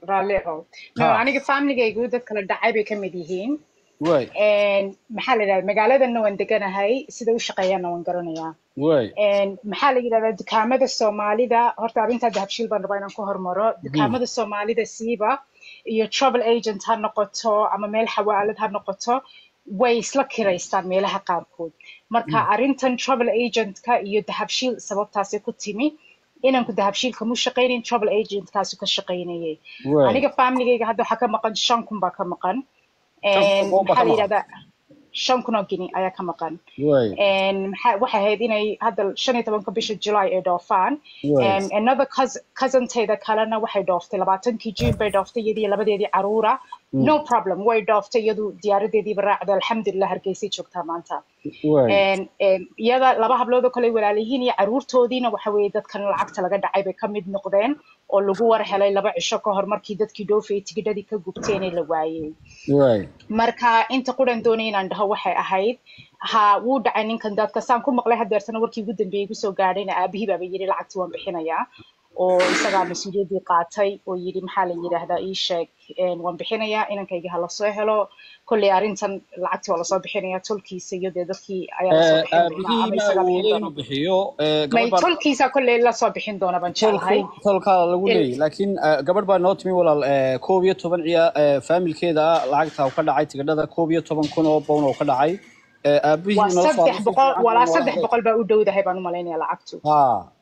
raalli oo no ha aniga familygaygu dad kala dhacay bay ka mid yihiin way And maxaa la yidhahdaa magaaladana waan deganahay sida u shaqeeyaana waan garanayaa way And maxaa la yidhahdaa dukaamada soomaalida horta arrintaa dahabshiil baan rabaa inaan ku hormaro Mhm. dukaamada soomaalida siiba iyo travel agent ha noqoto ama meel xawaalad ha noqoto way isla kiraystaan meelaha qaarkood marka arrintan travel agentka iyo dahabshiil sababtaasi ku timi inanku dahabshiil kamu shaqaynayn travel agentkaasi ka shaqaynayay way aniga familygayga hadda waxaa ka maqan shan kun baa ka maqan shan kun And oo baa maxaa ka la maqan yidhahdaa shan kun oo gini ayaa ka maqan way And maxaa waxay ahayd inay hadda shan iyo tobanka bisha July ay dhoofaan way And another cousin cousin-tayda kalena waxay dhooftay labaatankii June bay dhooftay iyadii labadeedii caruura no problem way dhooftay iyadu diyaaradeediiba raacday alxamdulilah hargeysay joogtaa maanta way And, and iyada laba hablood oo kale walaalihiin iyo caruurtoodiina waxa weeye dadkan lacagta laga dhacay bay ka mid noqdeen oo lagu war helay laba cisho ka hor markii dadkii dhoofayay tigidhadii ka gubteen ee la waayey way marka inta quran doonay inaan dhaho waxay ahayd ha wuu dhacay ninkan dadka saan ku maqlay hadeertana warkii ugu dambeeyey kusoo gaadhayna aabihii baaba yidhi lacagtii waan bixinayaa oo isagaa mas-uuliyaddii qaatay oo yidhi maxaa la yidhaahdaa ii sheeg een, waan bixinayaa inankayga ha lasoo helo kolley arrintan lacagtii waa lasoo bixinayaa tolkiisa iyo dee dadkii ayaa lasoo bixin doonaa aabihii ama ma isagaa bixin awoodo doona inuu bixiyo eh, may gabadh baa tolkiisa kolley lasoo bixin doona baan jeclahay tolku tolkaa lagu Il- leeyahy laakiin eh, gabadh baa noo timi walaal eh, koob iyo toban ciya eh, faamilkeeda ah lacagta ka dhacay tigidhada koob iyo toban kun oo pound oo ka dhacay Eh, aabihii waa nala soo saddex si boqol fiican buu walaa noola saddex hadlay boqol baa u dhowdahay baan u malaynayaa lacagtu ha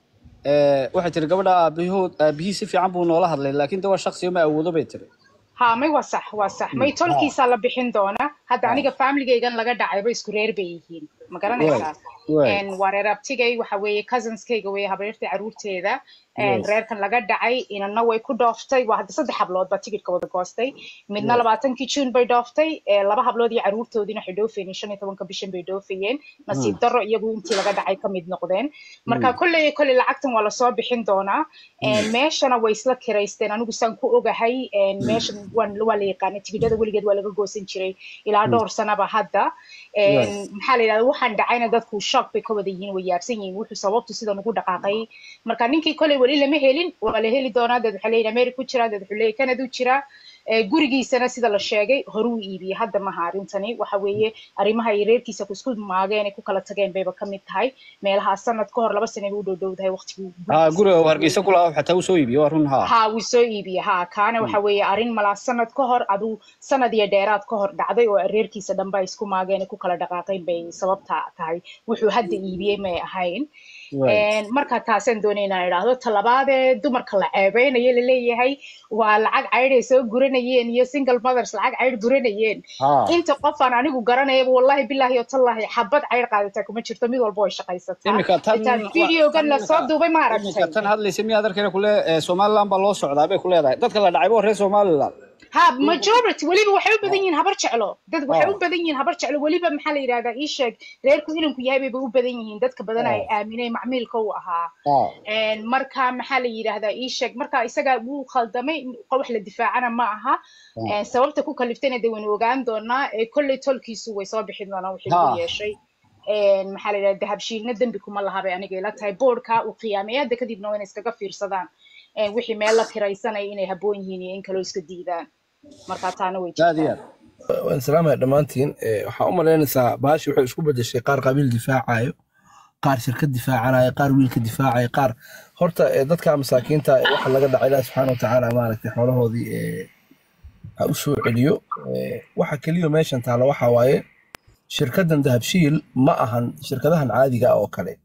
Eh, waxay tiri gabadha aabihood aabihii si fiican buu noola hadlay laakiin de waa shaksiyo ma awoodo bay tiri ha may waa sax waa sax may ha tolkiisaa la bixin doona hadda ha aniga familygaygan laga dhacayba isku reer bay yihiin ma way garanaysaa way En waa reer abtigay waxa weeye cousinskayga weeye habaryartii caruurteeda En yes reerkan laga dhacay inana way ku dhooftay waa hadda saddex hablood baa tigidhka wada goostay midna yes labaatankii juun bay dhooftay Eh, laba hablood iyo caruurtoodiina waxay dhoofayeen shan iyo tobanka bishan bay dhoofayeen nasiib Mm, darro iyagu intii laga dhacay ka mid noqdeen marka mm, kolley kolley lacagtan waa lasoo bixin doonaa En mm, meeshana way isla kiraysteen anigu saan ku ogahay En mm, meeshan waan waa la yaqaanay tigidhada weligeed waa laga goosan jiray ilaa mm, dhowr sanaba hadda En way maxaa la yidhahda waxaan dhacayna dadku shock bay ka wada yihiin way yaabsan yihiin wuxuu sababtu sidan ugu dhaqaaqay marka ninkii koley weli lama helin waa la heli doonaa dad waxaa leeyihin america ku jiraa dad wuxuu leeyahy canada u jiraa Eh, gurigiisana sida la sheegay horuu iibiyey hadda maha arrintani waxa weeye arrimaha ay reerkiisa ku isku maageen ay ku kala tageen bayba ka mid tahay meelaha sanad ka hor laba sane bay u dhow dhowdahay waqtigii ha gurigiisa guriga uu iibiyey hargeysa ku lahaa xataa uu soo iibiyo waa run ha ha wuu soo iibiyey ha kaana Mm, waxa weeye arrin malaa sanad ka hor aduu sanad iyo dheeraad ka hor dhacday oo reerkiisa dhanba ay isku maageen ay ku kala dhaqaaqeen bay sababta tahay wuxuu hadda iibiyey may ahayn way En marka taasaan doonay inaan idhaahdo talabaadee dumarka la ceebeynayo laleeyahay waa lacag caydh ay soo guranayeen iyo single mothers lacag caydh guranayeen ha inta qofaan anigu garanayaba wallahi billahi iyo tallahi xabad caydh qaadataa kuma jirto mid walba way shaqaysataa imika tan xitaa wa- videogan tan la soo imika duubay ma imika aragtay tan hadlaysa miyaa darkeena kule eh, somaliland baa loo socdaa bay ku leedahay dadka la dhacay waa reer somaliland ha majority weliba waxay u badan yihiin habar jeclo dad waxay u ha badan yihiin habar jeclo weliba maxaa la yidhahdaa ii sheeg reerku inanku yahay bayba u badan yihiin dadka badan ay ha aaminay macmiilka u ahaa ha En marka maxaa la yidhaahdaa ii sheeg marka isaga wuu khaldamay wax la difaacana ma aha ha En sababta ku kaliftayna dee waynu ogaan doonaa ee kolley tolkiisu way soo bixin doonaa wixii lagu ha yeeshay En maxaa la yidhahdaa dahabshiilna dembi kuma laha bay aniga ila tahay boardka uu qiyaamay hadda kadibna waa inay iskaga fiirsadaan En wixii meel la kiraysanaya inay habboon yihiin iyo in kaloo iska diidaan marka taana way aad iyo jirtaa aad waan salaamaya dhammaantiin Eh, waxaa u malaynaysaa baashi waxay isku bedeshay qaar qabiil difaacayo qaar shirkad difaacanayo qaar wiilka difaacayo qaar horta eh, dadka masaakiinta eh, waxa laga dhacay ilaah subxaana watacaala maaragtay xoolahoodii eh, ha u soo celiyo Eh, waxa keliya meeshan taala waxa waaye shirkaddan dahabshiil ma ahan shirkadahan caadiga ah oo kale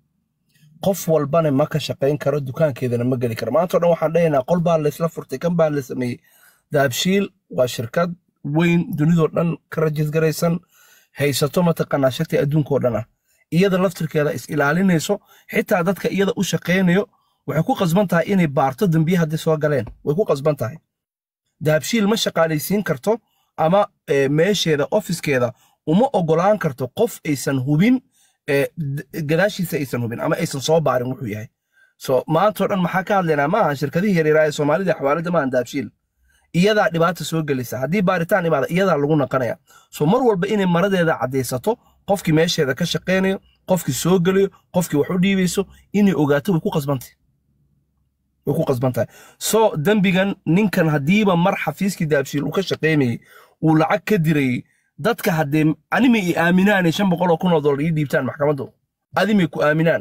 qof walbana ma ka shaqayn karo dukaankeedana ma geli karo maanta o dhan waxaan dhahaynaa qol baa laysla furtay kan baa la sameeyey dahabshiil waa shirkad weyn dunidoo dhan ka rajisgaraysan haysato mataqaanaa shagti adduunkoo dhan ah iyada laftirkeeda is ilaalinayso xitaa dadka iyada u shaqaynayo waxay ku qasban tahay inay baarto dembiye haddii soo galeen way ku qasban tahay dahabshiil ma shaqaalaysiin karto ama eh, meesheeda ofiskeeda uma ogolaan karto qof aysan hubin eh, d- gadaashiisa aysan hubin ama aysan soo baarin wuxuu yahay so maantao dhan maxaa ka hadlaynaa maaha shirkadihii yaryaraha ee soomaalida xawaalada maahan dahabshiil iyadaa dhibaata soo gelaysa haddii baaritaan imaada iyadaa lagu naqanaya so mar walba inay maradeeda caddaysato qofkii meesheeda ka shaqaynayo qofkii soo gelayo qofkii wax u dhiibayso inay ogaato way ku qasbantay way ku qasban tahay so dembigan ninkan haddiiba mar xafiiskii daabshiil uu ka shaqaynayay uu lacag ka dirayay dadka haddee animay i aaminaanay shan boqol oo kun oo dollar ii dhiibtaan maxkamaddu adimay ku aaminaan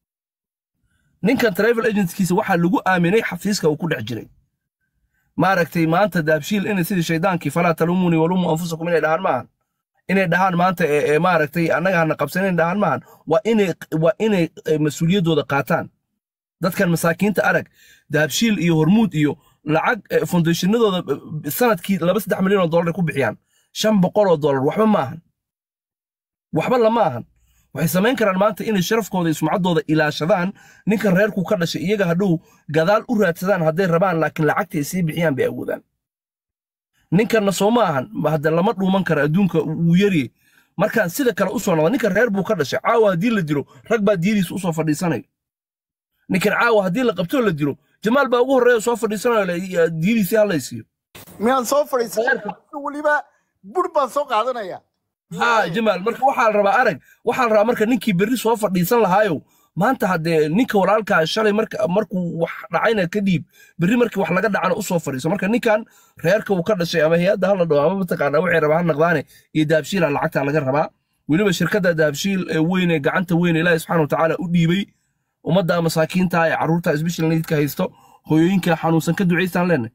ninkan travel agentskiisa waxaa lagu aaminay xafiiska uu ku dhex jiray maaragtay maanta daabshiil inay sidii shaydaankii falaa talumuni walumu anfusakum inay dhahaan maahan inay dhahaan maanta ee ee maaragtay annaga hana qabsan inay dhahaan maahan waa inay waa inay eh, mas-uuliyaddooda qaataan dadkan masaakiinta arag dahabshiil iyo hormuud iyo lacag eh, foundationadooda eh, sanadkii laba saddex milyan oo dollar ay ku bixiyaan shan boqol oo dollar waxba ma ahan waxba lama ahan waxay samayn karaan maanta inay sharafkooda iyo sumcaddooda ilaashadaan ninkan reerku ka dhashay iyaga hadhow gadaal u raadsadaan hadday rabaan laakiin lacagta ay sii bixiyaan bay awoodaan ninkanna soo ma ahan ma hadda lama dhuuman karo adduunka wuu yarye markaan sida kale u soo noqda ninkan reer buu ka dhashay caawa haddii la dilo rag baa diyadiisa u soo fadhiisanayo ninkan caawa haddii la qabtoo la dilo jamaal baa ugu horreeya soo fadhiisanayo le, diyadiisii halaysiiyo miyaan soo fadhiisan weliba bur baan soo qaadanaya ها جمال marka waxaa la rabaa arag waxaa la rabaa marka ninkii berri soo fadhiisan lahaayo maanta haddee ninka walaalkaa shalay marka markuu wax dhacayna ka dhiib berri markii wax laga dhacana usoo fadhiiso marka ninkan reerka uu ka dhashay ama hay-adda hala dhaho ama mataqaanaa waxay rabaa ha naqdaane iyo dahabshiila lacagta laga rabaa weliba shirkadda dahabshiil ee weyn ee gacanta weyn ee ilaahi subxaana watacaala u dhiibay ummadda masaakiinta ee carruurta special needka haysto hooyooyinka xanuunsan ka ducaystaan leenahay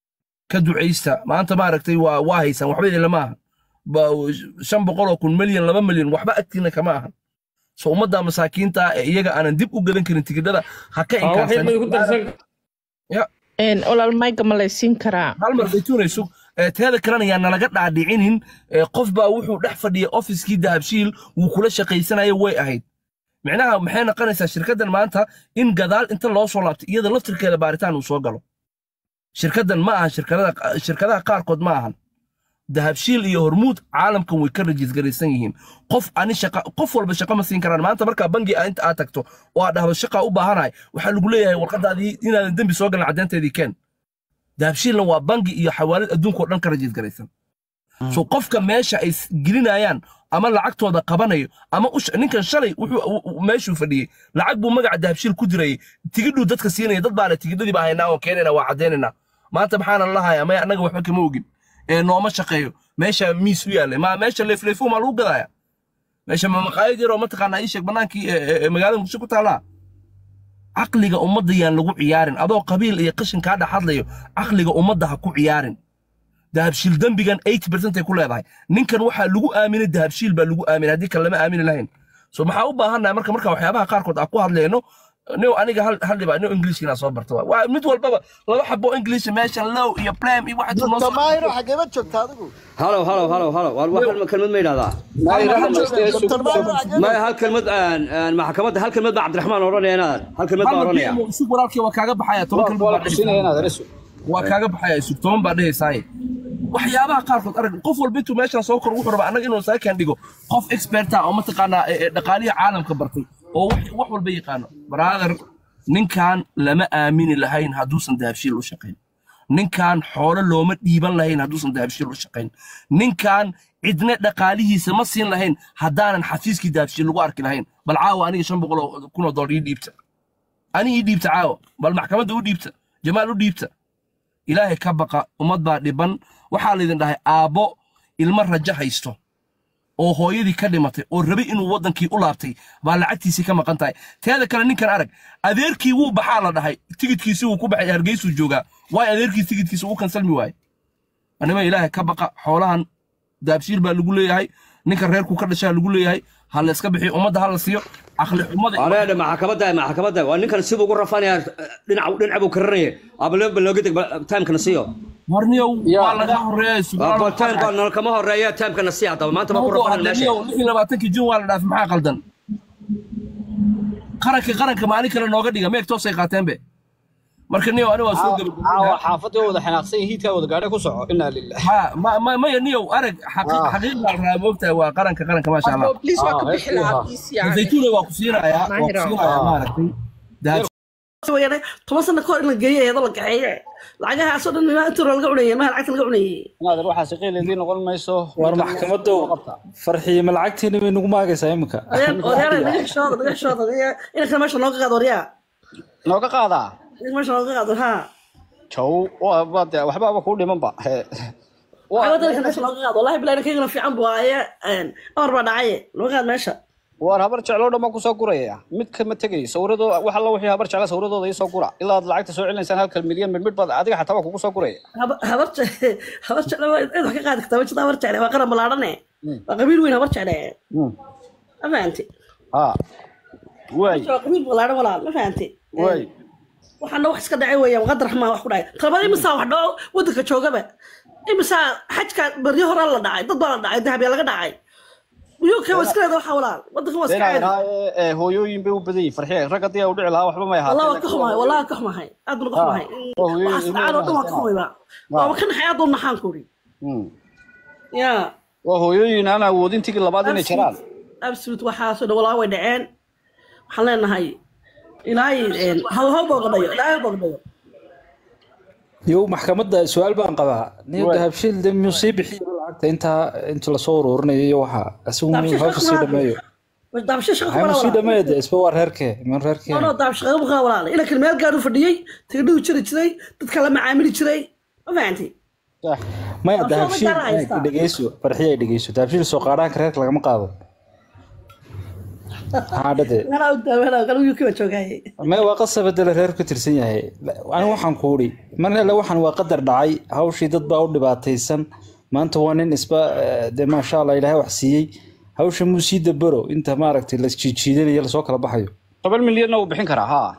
ka ducaysta maanta maaragtay waa waa haysaan waxba idin lama aha ba- shan boqol oo kun milyan laba milyan waxba agtiina kama ahan so ummadda masaakiinta ah ee iyaga aanan dib u gadan karin tigidhada ha ka waxay ku darsan inkaarsan Ya, Een, walaal mayga ma laysiin karaa hal mar bay tuunayso Eh, teeda kalena yaa nalaga dhaadhicinin Eh, qof baa wuxuu dhex fadhiyay ofiskii dahabshiil wuu kula shaqaysanaya way ahayd micnaha maxay noqonaysaa shirkaddan maanta in gadaal inta loo soo laabto iyada laftirkeeda baaritaan uu soo galo shirkaddan ma ahan shirkadada shirkadaha qaarkood ma ahan dahabshiil iyo hormuud caalamkan way ka rajisgaraysan yihiin qof ani shaqa qof walba shaqa ma siin karaan maanta markaa bangi aa inta aad tagto oo aad dhahdo shaqa u baahanahay waxaa lagu leeyahay warqadaadii inaadan dembi soo galin caddeynteedii keen dahabshiilna waa bangi iyo xawaalad adduunka oo dhan ka rajisgaraysan so qofka meesha ay s- gelinayaan ama lacagtooda qabanayo ama u sh- ninkan shalay wuxuu u- u- meeshuu fadhiyey lacag buu magaca dahabshiil ku dirayay tigidhuu dadka siinaya dad baale tigidhadii baa haynaa oo keenayna waa caddaynayna maanta maxaana lahaya maya annaga waxba kama ogin ee nooma shaqeeyo meesha miis u yaallay ma meesha leefleefo maa lagu gadaya meesha ma maqaayad yaroo mataqaanaa ii sheeg bannaankii ee- ee ee magaalada muqdisho ku taallaa caqliga ummadda yaan lagu ciyaarin adoo qabiil iyo qashin kaa dhex hadlayo caqliga ummadda ha ku ciyaarin dahabshiil dembigan 80% ay ku leedahay ninkan waxaa lagu aaminay dahabshiil baa lagu aaminay haddii kale lama aamini lahayn so maxaa u baahannahay marka marka waxyaabaha qaarkood aan ku hadlayno new aniga hal hal dhiba new englishkina soo barto waa- waa mid walbaba laba xabo english meesha low iyo plam iyo waxa noo soo damaayro xageeba joogta adigu halow halow halow halow war wax kalma- kelmad ma yidhahdaa Dr. Maayro xageeba maya hal kelmad aan- aan maxkamadda hal kelmad baa cabdiraxmaan odhanaya inaad hal kelmad baa odhanaya isug walaalkii waa kaaga baxaya toban kalmood baa dhehaysaa. waa kaaga baxaya isug toban baa dhehaysaay waxyaabaha qaarkood arag qof walba intuu meeshaan soo koro wuxuu rabaa annaga inuu saakan dhigo qof experta oo mataqaanaa ee- ee dhaqaalihii caalamka bartay oo wax wax walba yaqaano brother ninkan lama aamini lahayn hadduusan dahabshiil u shaqayn ninkan xoolo looma dhiiban lahayn hadduusan dahabshiil u shaqayn ninkan cidna dhaqaalihiisa ma siin lahayn haddaanan xafiiskii dahabshiil lagu arki lahayn bal caawa aniga shan boqol oo kun oo dollar ii dhiibta ani ii dhiibta caawa bal maxkamadda u dhiibta jamaal u dhiibta ilaahay ka baqa ummad baa dhiban waxaa laydin dhahay aabbo ilmo rajo haysto oo hooyadii ka dhimatay oo rabay inuu waddankii u laabtay baa lacagtiisii ka maqan tahay teeda kale ninkan arag adeerkii wuu baxaa la dhahay tigidkiisii wuu ku baxay hargeysuu joogaa waay adeerkii tigidkiisa uu kansalmi waaye anima ilaahay ka baqa xoolahan daabshiil baa lagu leeyahay ninka reerku ka dhashaa lagu leeyahay ha la iska bixiyo ummadda ha la siiyo aqli xumada areedha maxkamadda maxkamadda waa ninkan sibuu ugu rafanaya dhinac dhinac buu karanaya abaleba looga deg timekana siiyo warniyow waa laga horeeya time baa nala kama horeeya timekana sii haddaba maanta baa ku rafana meesha lixii labaatankii jun waa la dhaafay maxaa qaldan qaranka qaranka maalin kale nooga dhiga meeg toosay qaateenbe marka niyow ani waa soo caawa gabagabeyna xaafadda wada xanaaqsan yihiin hiidkaa wada gaadhay ku soco inaa lilah ha ma- ma- maya niyow arag xaqi- Ah. xaqiiq baa la rabaa moogtahay waa qaranka qaranka maasha allah Abo, please waa ka Ah, bixi heestii lahaa ahaa. please yani zaytuuna waa ku siinayaa waa ku Mahiro. siinayaa maaragtay dahab weyane toban sano kahor in la geeyo eedo la kaxeeye lacagahaasoo dhan ilaa inta hore laga cunayay maha lacagta laga cunayay inaadan waxaasi qiileedii noqon mayso war Ninkan maxkamadow qabta. farxiye ma lacagtiina bay nagu maagaysaa iminka odayaal naga xishooda naga xishooda inanka meesha nooga qaado waryaa nooga qaadaa in meesha looga qaado ha jow waa waa dee waxbaaba kuu dhimanba He. Waa- waxaa dalka meesha looga qaado wallahi bilahi kaygana fiican buu aye amar baa dhacaye looga qaad meesha waar habar jecloo dhan baan kusoo guraya mid kama tegay sawirado wax alla wixii habar jecla sawiradooda ii soo gura ilaa aad lacagta soo celinaysaan halkal milyan midmid baad adiga xataa waa kugu soo guraya Haba- habar je- habar jecle waa cid wax ka qaadi kartaa wajida habar jecle waa qaran balaadhane waa qabiil weyn habar jecle ma fahanti ha waay waa qabiil balaadhan walaal ma fahanti waay waxaana wax iska dhacay weeyaan qadar raxmaa wax ku dhacay talabada imisaa wax dhaco wadanka joogaba imisaa xajka baryo horaa la dhacay dad baa la dhacay dahabyaa laga dhacay uyuka waa iska leeda waxaa walaal wadanka waa iska inaa caadi idhaa ee hooyooyin bay u badan yihin farxiye rag haddii ay u dhici lahaa waxba may والله ahaatee وكحمه والله وكحمه aad baan uga xumahay oo hooyooyin waxaas ilmaha dhacaan oo dhan waa haystaan. ka xumayba waaba ka naxay aad u naxaan kuri Hmm. ya waa hooyooyin aan awoodin tigi labaad inay jaraan absolute waxaasoo dhan walaa way dhaceen waxaan leenahay ilaahay ha ha booqdhayo ilaahay ha booqdhayo yow maxkamadda su-aal baan qabaa nin Waay. dahabshiil de miyuu sii bixiyo lacagta intaa inta lasoo ururinayo iyo waxa isagu miyuu Dahabshiil hawsha sii shaqo dhameeyo daabsho shaqo maxaa kuma mu sii laha dhameeyo de isba waa reerkee min reerkee no no daabsho shaqo kuma walaala ina kale meel gaar u fadhiyey tigidhadu jiri jiray dadka la macaamili jiray ma fahantay maya Dahabshiil dahabshiil gaar haystaa. dhegeyso farxiya dhegeyso dahabshiil soo qaadhaanka reerka lagama qaado haadhade meelaa u daaweenaa kale uyuki baan joogaaye maya waa qasaba dele reer ka tirsan yahay anigu waxaan ku udhi mar alle waxaan waa qadar dhacay hawshii dad baa u dhibaataysan maanta waa nin isba eh, dee maasha allah ilaahay wax siiyey hawsha muu sii dabaro inta maaragtay la jiijiidanayo lasoo kala baxayo toban milyanna wuu bixin karaa ha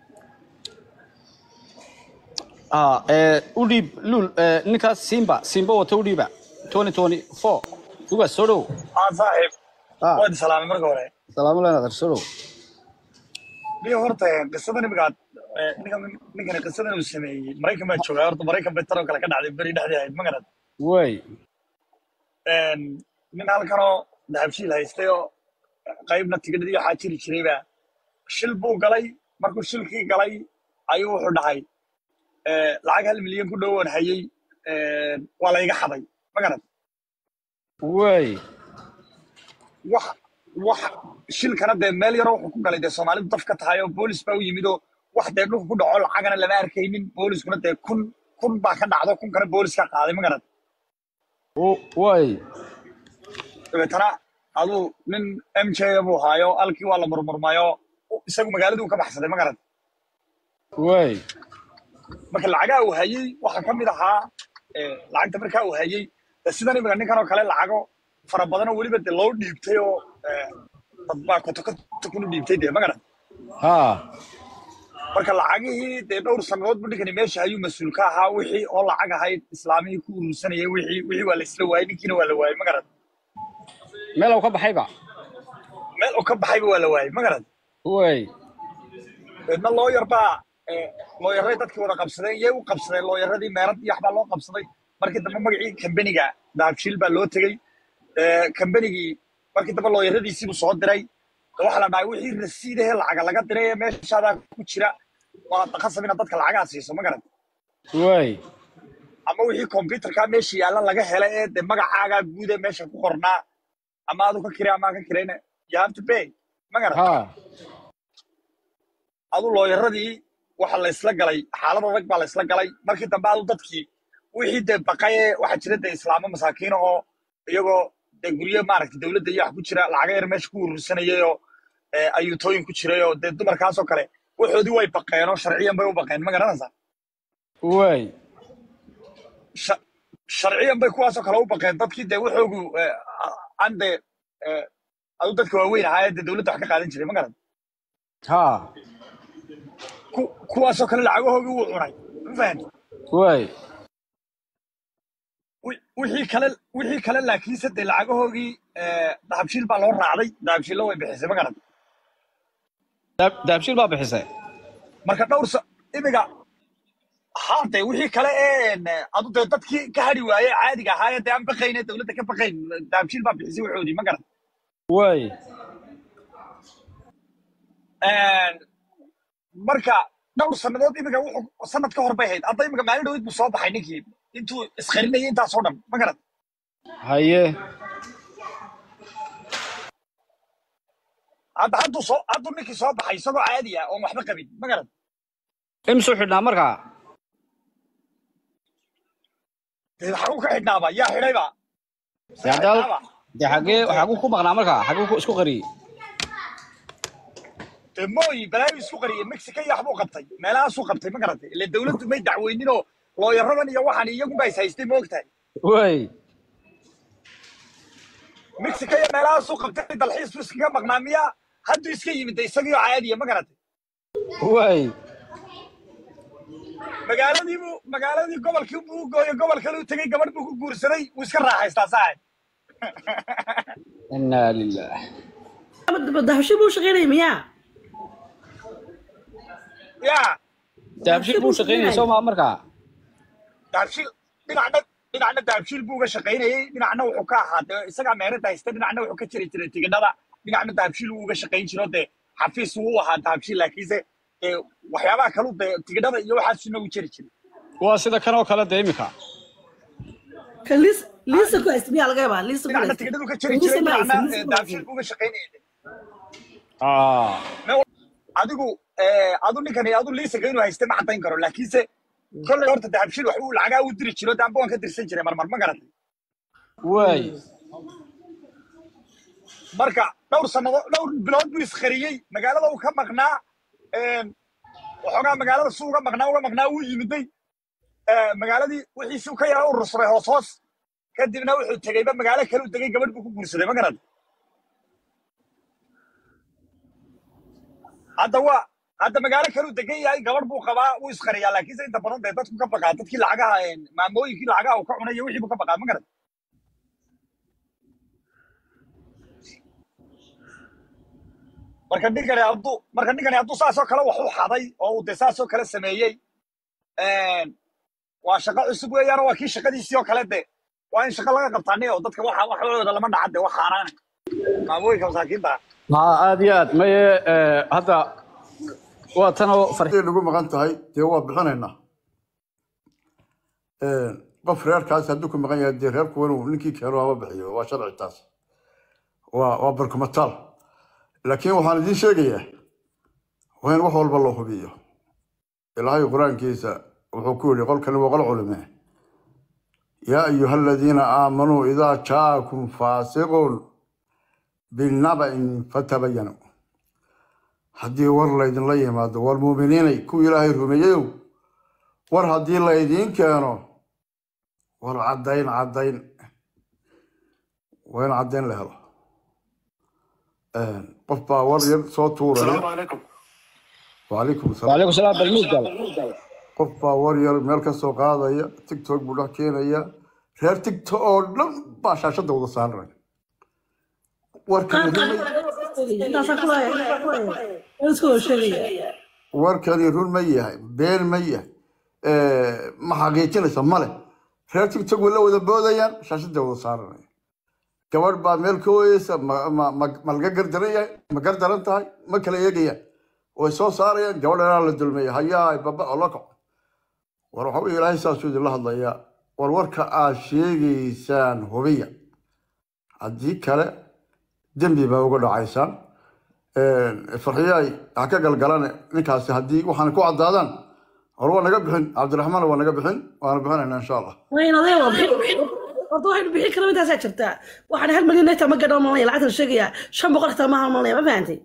ha ee u dhiib luul ee, ninkaas simba simba wata u dhiiba twenty twenty four uga soo dhow aa saaxiib ha waad salaamay marka hore salaamu leyna soo dhow niyo horta qisadan imigaad ninkan ninkani qisadan uu sameeyey maraykan baa joogaa horta maraykan bay taroo kale ka dhacday beri dhexdii ahayd ma garad way nin halkanoo dahabshiil haystay oo qaybna tigidhadii waxaa jiri jirayba shil buu galay markuu shilkii galay ayuu wuxuu dhahay lacag hal milyan ku dhowoon hayey waa la iga xaday ma garad way wax wax shilkana dee meel yaroo wuxuu ku galay dee soomaalidu daf ka tahay oo boolis baa u yimid oo wax dee dhulka ku dhaco lacagana lama arkaynin booliskuna dee kun kun baa ka dhacdo kun kana boolis ka qaaday ma garad way dabeetana aduu nin m j buu haayo alkii waa la murmurmayo isagu magaaladuu ka baxsaday ma garad way marka lacagaha uu hayey waxaa ka mid ahaa eh, lacagta markaa uu hayey dee sidan imika ninkan oo kale lacago fara badan oo weliba dee loo dhiibtay oo eh, dad baa koto koto kunu dhiibtay dee ma garad ha marka lacagihii dee dhowr sannadood bu ninkani meesha ayuu mas-uul ka ahaa wixii oo lacag ahayd islaamihii ku urursanayay wixii wixii waa la isla waayey ninkiina waa la waayey ma garad meel uu ka baxayba meel uu ka baxayba waa la waayey ma garad way deedna looyar baa eh, looyaray dadkii wada qabsadeen yay u qabsadeen looyaradii meerad iyo waxbaa loo qabsaday markii dambe magacii kambeniga dahabshiil baa loo tegey Eh, kambenigii markii dambe looyaradiisiibuu soo diray de waxaa la dhahay wixii rasiidahee lacaga laga diray ee meeshaadaa ku jira waa khasab inaad dadka lacagaha siiso ma garad way ama wixii computerka meesha yaalla laga hela ee de magacaagaa guud ee meesha ku qornaa ama adu ka kire ama aan ka kirayna you have to pay ma garan ha adu looyaradii waxa la isla galay xaalad adag baa la isla galay markii dambe adu dadkii wixii dee baqay ee waxaa jira dee islaamo masaakiina oo iyagoo dee guryo maaragtay dowladda iyo wax ku jira lacaga yar meesha ku urursanayay oo eh, ayuutooyin ku jiray oo dee dumarkaasoo kale waxoodii way baqeen oo sharciyan bay u baqeen ma garanaysaa way sha- sharciyan bay kuwaasoo kale u baqeen dadkii dee waxoogu eh, aan dee eh, adu dadka waaweyn ahaa ee dee dowladda wax ka qaadan jiray ma garan ha Ku- kuwaasoo kale lacagahoogii wuu cunay ma fahanti way Wi- wixii kale wixii kale laakiinse dee lacagahoogii eh, dahabshiil baa loo raacday dahabshiilla way bixisay ma garan Daab- daabshiil baa bixisay marka dhowr sa imiga haa dee wixii kale ee adu dee dadkii ka hadhi waaye caadiga ahaa ee dee aan baqayn ee dowladda ka baqayn dahabshiil baa bixisay waxoodii ma garan way marka dhowr sannadood imiga wuxuu sanad ka hor bay hayd hadda imiga maalin dhawid buu soo baxay ninkii intuu iskharinayay intaasoo dhan ma garad haye hadda hadduu soo hadduu ninkii soo baxay isagoo caadi ah oon waxba qabin ma garad imsuu xidhnaa markaa dee xaguu ka xidhnaaba yaa xidhayba dee haddaa dee xagee xaguu ku maqnaa markaa xaguu ku- isku qariyey dee mooyi balaayu isku qariyey mexico iyo waxbuu qabtay meelahaasuu qabtay ma garatay ile dawladdu may dacweyninoo looyaradan iyo waxaan iyagunba is haystay ma ogtahay way mexico iyo meelahaasuu qabtay dalxiis buu iskaga maqnaa miya hadduu iska yimid de isagiioo caadiya ma garatay way magaaladiibu magaaladii gobolkii buu u gooyey gobol kale u tegey gabadh buu ku guursaday wuu iska raaxaystaa saaxib inaa lilah dahabshi buu shaqaynaya miyaa yaa dahabshil buu shaqaynayay soo maa markaa dahabshiil dhinacna dhinacna dahabshiil buu uga shaqaynayey dhinacna wuxuu ka ahaa dee isagaa meerada haysta dhinacna wuxuu ka jiri jiray tigidhada dhinacna dahabshiil wuu uga shaqayn jiro dee xafiis wuu u ahaa dahabshiil laakiinse dee waxyaabaha kalu dee tigidhada iyo waxaasuna u jiri jiray waa sida kan oo kale dee imika kan liis liisa ku haysta miyaa laga yaabaa liisa ku dhinacna haysta tigidhadu ka jiri liisa jiray ma haysta dhinacna liisa eh, ku dahabshiil haysta buu uga shaqaynayay Ah, adigu eh, adu ninkani adu liisaga inuu hayste ma caddayn karo laakiinse kolley horta dahabshiil waxbuu lacagaa u diri jiro daanba waan ka dirsan jiray marmar ma garatay way marka dhowr sanado dhowr bilood buu isqariyey magaalada uu ka maqnaa een, waxoogaa magaalada su uga maqnaa uga maqnaa wuu yimiday Eh, magaaladii wixiisuu ka yara urursaday hoos hoos kadibna wuxuu tegeyba magaalo kale u tegey gabadh buu ku guursaday ma garad hadda waa hadda magaalo kale u degan yahay gabadh buu qabaa wuu isqariyaa laakiinse inta badan dee dadku ka baqaa dadkii lacagaha een, maamooyinkii lacagaha uu ka cunay iyo wixii buu ka baqaa ma garad marka ninkani hadduu marka ninkani hadduu saasoo kale wax u xaday oo uu dee saasoo kale sameeyey een, waa shaqo cusub weeyaan waa kii shaqadiisii oo kale de waa in shaqo laga qabtaani oo dadka waxa waxooda lama dhaca de wax xaaraana maamooyinka masaakiinta ah haa aad iyo aad maye eh, hadda waa tanoo far haday nagu maqan tahay dee waa bixinaynaa qof reerkaas hadduu ku maqan yahay dee reerku inuu ninkii keeno ama bixiyo waa sharci taas waa waa barkumataal laakiin waxaan idiin sheegayaa waa in wax walba loo hubiyo ilaahay qur-aankiisa wuxuu ku yidhi qolkani waa qol culime yaa ayuha aladiina aamanuu idaa jaakum faasiqun binaba'in fatabayanuu haddii war laydinla yimaado war muuminiinay kuwii ilaahay rumeeyeyow war haddii laydiin keeno war caddayn caddayn waa in caddayn la helo qof baa war yar soo tuuraya wacalaykum asalaam waalaikum salaam balmuud gal qof baa war yar meel ka soo qaadaya tiktok buu dhex keenaya reer tiktok oo dhan baa shaashadda wada saaranaya warkani run ma- intaasaa ku laaya intaasaa ku laaya waan iska wada sheegaya warkani run ma yahay been ma yahay ma xaqiijinaysa male reer tiktok way la wada boodayaan shaashadda wada saaranaya gabadh baa meel ka ooyeysa ma ma ma- ma laga gardaran yahay ma gardaran tahay ma kala eegayaan way soo saarayaan gabadh dhanaa la dulmeeya hayaa baba oo la kaco war waxa weye ilaahay saasuu idinla hadlayaa war warka aad sheegaysaan hubiya haddii kale dembi baa uga dhacaysaan farxiyaay ha ka galgalane ninkaasi haddii waxaan ku caddaadaan hor waa naga bixin cabdiraxmaan waa naga bixin waana bixinaynaa insha allah wayn adee waa bixin horta waxaynu bixin kara intaasaa jirtaa waxaan hal milyan neeta ma gadho malaya lacagta la sheegaya shan boqol xitaa ma halmalaya ma fahantay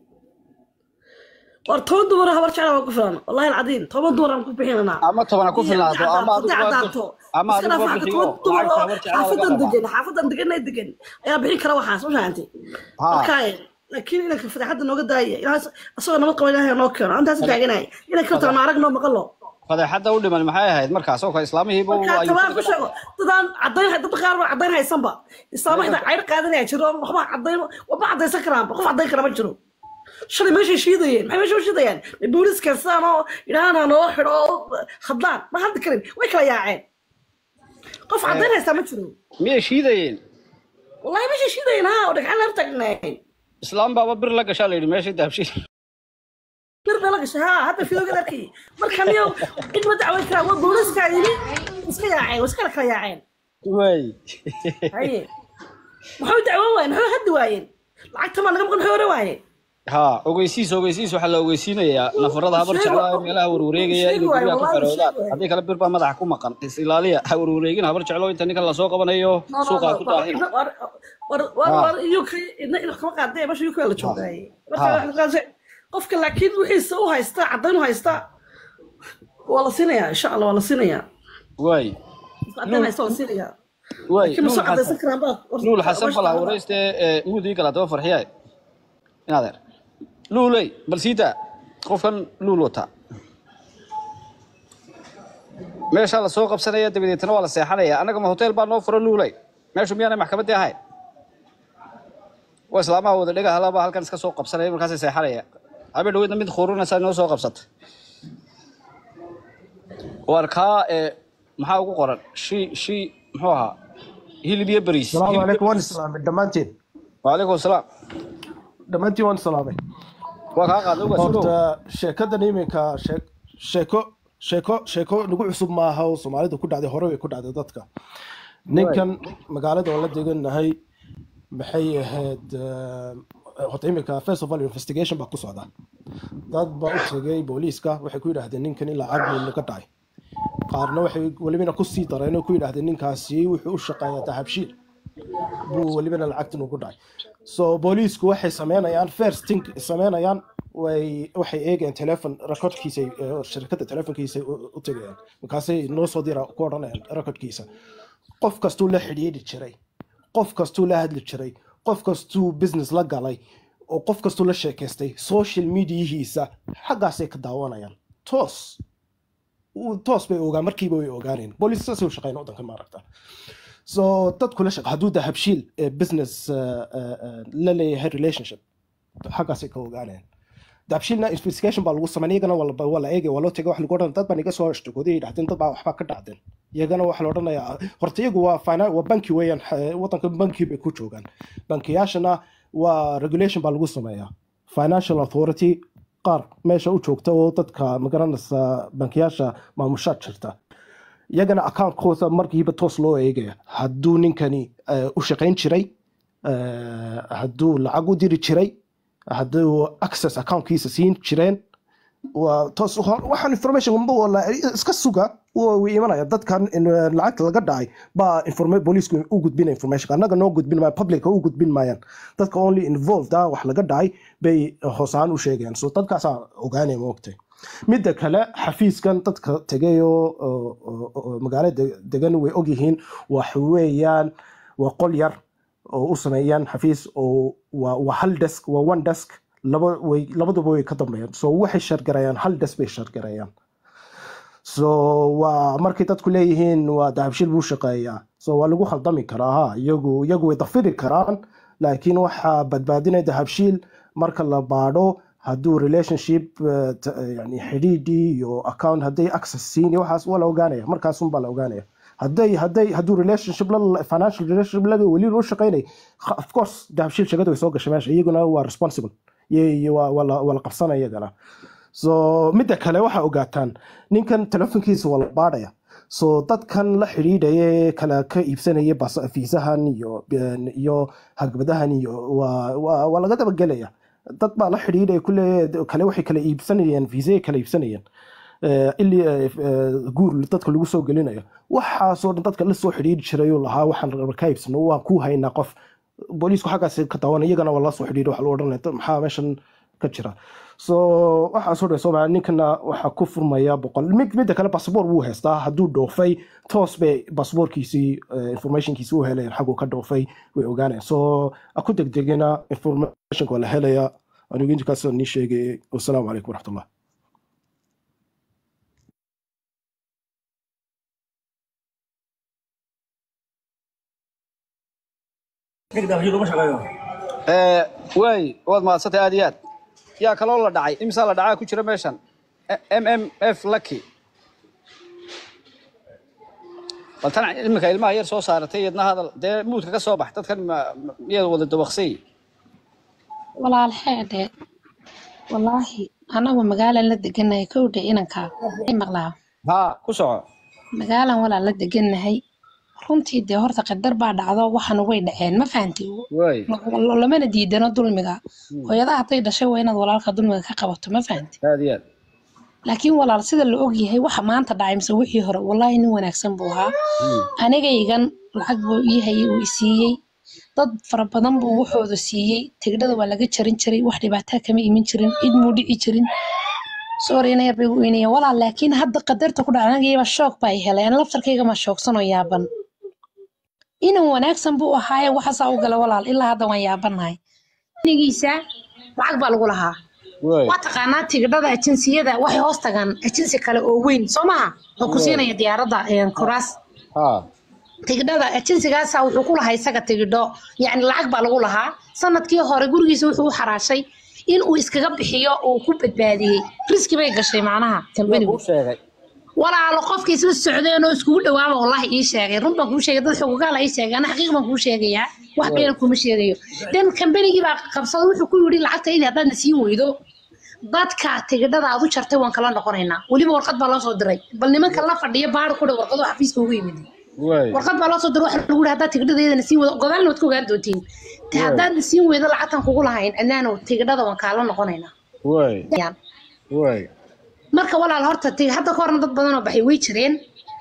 war toban dumar habar jecla waa ku filan wallahi alcadiim toban dumar aan ku bixinanaa ama tobana ku filnaato ama adigu waa cadaato ama iska adigu dhaaf waa waxa bixiyo toban dumar oo lacagta habar jeclaa laga xaafadan rabaa degan xaafadan degan ee degan ayaa bixin kara waxaas ma fahantay ha markaaye laakiin inanka fadeexadda nooga daaya ilaah asagoo nabad qaba ilaahay noo keeno antaas taaganay inanka horta ma aragnoo maqalo fadeexadda u dhiman maxay ahayd markaas oo kale islaamihiiba markaa ayuu tabaan ku sheego dadaan cadayn dad qaar baa cadayn haysanba islaama xitaa cayr qaadanaya jiro waxba cadayn waxba cadaysan karaanba qof cadayn kara ma jiro shalay meeshay shiidayeen maxay meesha u shiidayaan ma booliis karsaan oo idhaahana noo xidho oo hadlaan ma hadli karin way kala yaaceen qof cadayn haystaa ma jiro miyay shiidayeen wallahi meeshay shiidayeen ha oo dhagxaan la taagnayn islaam baaba bir la gashaa la yidhi meeshii dahabshiil bir baa la gashay ha hadda fidoogad arkay marka niyo cid ma dacweyn karaa waa booliiskaa yimi iska yaaceen waa iskala kala yaaceen way haye maxay dacwoon waayeen maxay haddi waayeen lacagta maa naga maqan maxay hore waayeen ha ogeysiis ogeysiis waxaa la ogeysiinayaa nafarada habar jeclaa ee meelaha warwareegaya inay guryaha ku xeroodaan haddii kale bir baa madaxa ku maqan is ilaaliya ha warwareegin habar jeclo inta ninkan lasoo qabanayo suuqaa ku daahina war uk idna ina kama qaadee meesha uk la joogaaye marka qofka laakiin wixiisa u haysta caddayn u haysta waa la siinayaa insha allah waa la siinayaa waay caddayn haysta waa la siinayaa waay laakiin ma soo caddaysan karaan baa luul xasan bala wareyste muudii kala daba farxiyaay inadeer luuley bal siita qofkan luul wata meeshaa lasoo qabsanaya dabadeetna waa la seexanaya annaga ma hotel baa noo fura luuley meeshu miyaanay maxkamaddii ahayn waa islaamaha wada dhega halaba halkan iska soo qabsanaya markaasay seexanaya habeen dhaweydna mid khurunaysaa noo soo qabsatay waar kaa ee maxaa ugu qoran shi shi muxuu ahaa hilib iyo bariis السلام hilib iyo عليكم وان bariis سلام دمانتين وعليكم السلام دمانتين وان سلامي waa kaa qaaday uga surow horta sheekadan iminka shee- sheeko sheeko sheeko nagu cusub maaha oo soomaalida ku dhacday hore way ku dhacday dadka ninkan magaalada oo la deganahay maxay ahayd eh, horta iminka first of all investigation baa ku socda dad baa u tegay booliiska waxay ku yidhaahdeen ninkan ilaa cagmi naga dhacay qaarna waxay welibana kusii dareen oo ku yidhaahdeen ninkaasi wuxuu u shaqeeyaa dahabshiil buu welibana lacagtan ugu dhacay so booliisku waxay sameynayaan first thing sameynayaan way waxay eegayaan telefon recordkiisa shirkadda telefonkiisa u u tegayaan markaasay noo soo dira ku odhanayaan recordkiisa qof kastuu la xidhiidhi jiray qof kastuu la hadli jiray qof kastuu business la galay oo qof kastuu la sheekaystay social mediahiisa xaggaasay ka daawanayaan toos uu- toos bay ogaan markiiba way ogaaneen booliis saasay u shaqeyn waddankan maaragta so dadku la shaqa hadduu dahabshiil ee business eh, eh, eh, la leeyahay relationship xaggaasay ka ogaanayaan dahabshiilna investigation baa lagu sameyn iyagana waa la waa la eegay waa loo tegay wax lagu odhan dad baan iga soo ashtakooday ay dhahdeen dad baa waxbaa ka dhacdeen iyagana waxaa la odhanayaa horta iyagu waa finan waa banki weeyaan eh, waddanka banki bay ku joogaan bankiyaashana waa regulation baa lagu sameeyaa financial authority qaar meesha u joogta oo dadka magaranaysa bankiyaasha maamushaad jirta iyagana accountkooda markiiba toos loo eegaya hadduu ninkani eh, u shaqayn jiray eh, hadduu lacag u diri jiray hadduu access accountkiisa siin jireen waa toos hor- waxaan information unba wala iska suga waa way imanaya dadkan in, eh, lacagta laga dhacay baa informa booliisku u gudbina information annaga noo gudbin maayan publica u gudbin maayaan dadka only involved ah wax laga dhacay bay hoosaan u sheegayaan so dadkaasaa ogaanaya maogtay midda kale xafiiskan dadka tegay oo oo- oo- oo magaalada degan way ogyihiin wax weeyaan waa qol yar oo u sameeyaan xafiis oo waa waa hal desk waa one desk laba way labaduba way ka dambeeyaan so waxay shargarayaan hal desk bay shargarayaan so waa markay dadku leeyihiin waa dahabshil buu shaqeeyaa so waa lagu khaldami karaa ha iyagu iyagu way dafiri karaan laakiin waxaa badbaadinaya dahabshiil marka la baadho hadduu relationship eh, t- eh, yani xidhiidhii iyo account hadday access siin iyo waxaas waa la ogaanaya markaasun la ogaanaya hadday hadday hadduu relationship la financial relationship laga weli u shaqaynay kha- of course dahabshiil shaqada way soo gashay meesha iyaguna waa responsible iyo iyo waa waa la- waa la qabsanaya iyagana so midda kale waxaa ogaataan ninkan telefonkiisa waa la baadhaya so dadkan la xidhiidhaya ee kala ka iibsanaya bas- fiisahan iyo iyo hagbadahan iyo waa waa waa laga dabagelaya dad baa la xidhiidhaya kule kale waxay kala iibsanayaan fiisayay kala iibsanayaan Eh, ili eh, eh, guur dadka lagu soo gelinayo waxaasoo dhan dadka la soo xidhiidhi jiray oo lahaa waxaan raba ka iibsano waan ku haynaa qof booliisku xaggaas ka daawana iyagana waa la soo xidhiidhi waxa lagu odhanaya "Dad maxaa meeshan ka jira so waxaasoo dhan soo ninkana waxaa ku furmaya boqol mid midda kale basaboor wuu haystaa hadduu dhoofay toos bay basaboorkiisii eh, informationkiisi u helayaan xaguu ka dhoofay way ogaanayaan so ha ku degdegina informationka waa la helaya anigu intaas nii sheegay wasalaamu calaykum waraxmatullah ee waay waad mahadsantay aad iyo aad yaa kaloo la dhacay imsaa la dhacaa ku jira meeshan m m f lucky bal tan iminka ilmaha yar soo saaratay iyadna hadal dee muudka ka soo bax dadkan ma- ma- miyaad wada dabaqsay walaal xeedhe wallaahi anagu magaalan la deganahay kowdha inankaa ay maqlaa haa ku soco magaalan walaal la deganahay runtii dee horta qadar baa dhacdo waxana way dhaceen ma fahanti waay Lo- lamana diidano dulmiga Hmm. hooyada hadday dhashay waa inaad walaalka dulmiga ka qabato ma fahanti aad iyo aad laakiin walaal sida la ogyahay waxa maanta dhacay mise wixii hore wallaahi nin wanaagsan buu ahaa anigaygan lacag buu ii hayay uu i siiyey dad fara badan buu wuxooda siiyey tigdhada waa laga jarin jiray wax dhibaataa kama iman jirin cid muu dhici jirin sorry ina yar bay u weynayeen walaal laakiin hadda qadarta ku dhacay anigayba shoog baa i helay ana laftarkayga ma shoogsanoo yaaban inan wanaagsan buu ahaaye waxaasaa u gala walaal ilaa hadda waan yaabanahay inigiisa lacag baa lagu lahaa waay waa taqaanaa tigidhada ajinsiyada waxay hoos tagaan ajinsi kale oo weyn soo maha oo ku siinaya diyaaradda een, kuraas ha tigidhada ajinsigaasa wuxuu ku lahaa isaga tigidho yacni lacag baa lagu lahaa sanadkii hore gurigiisa wuxuu u xaraashay in uu iskaga bixiyo uu ku badbaadiyey riski bay gashay macnaha kambanigu kuu sheegay walaalo qofka isla socdeen oo iskugu dhawaaba wallahi ii sheegay run baan kuu sheegay dad xogogaala ii sheegay ana xaqiiq baan kuu sheegayaa wax beena kuma sheegayo dan kambanigii baa qabsaday wuxuu ku yidhi lacagta idii haddaad na siin weydo dadka tigidhada aad u jartay waan kala noqonaynaa weliba warqad baa loo soo diray bal nimanka la fadhiya baar ku dha warqado xafiiska ugu yimid waay warqad baa loo soo diray waxa lagu yidhi haddaad tigidhadeeda na siin weydo godaalna waad ka ogaan doontiin te haddaad na siin weydo lacagtan kugu lahayn adnaano tigidhada waan kaala noqonaynaa waay waay marka walaal horta ti hadda ka horna dad badan oo baxay way jireen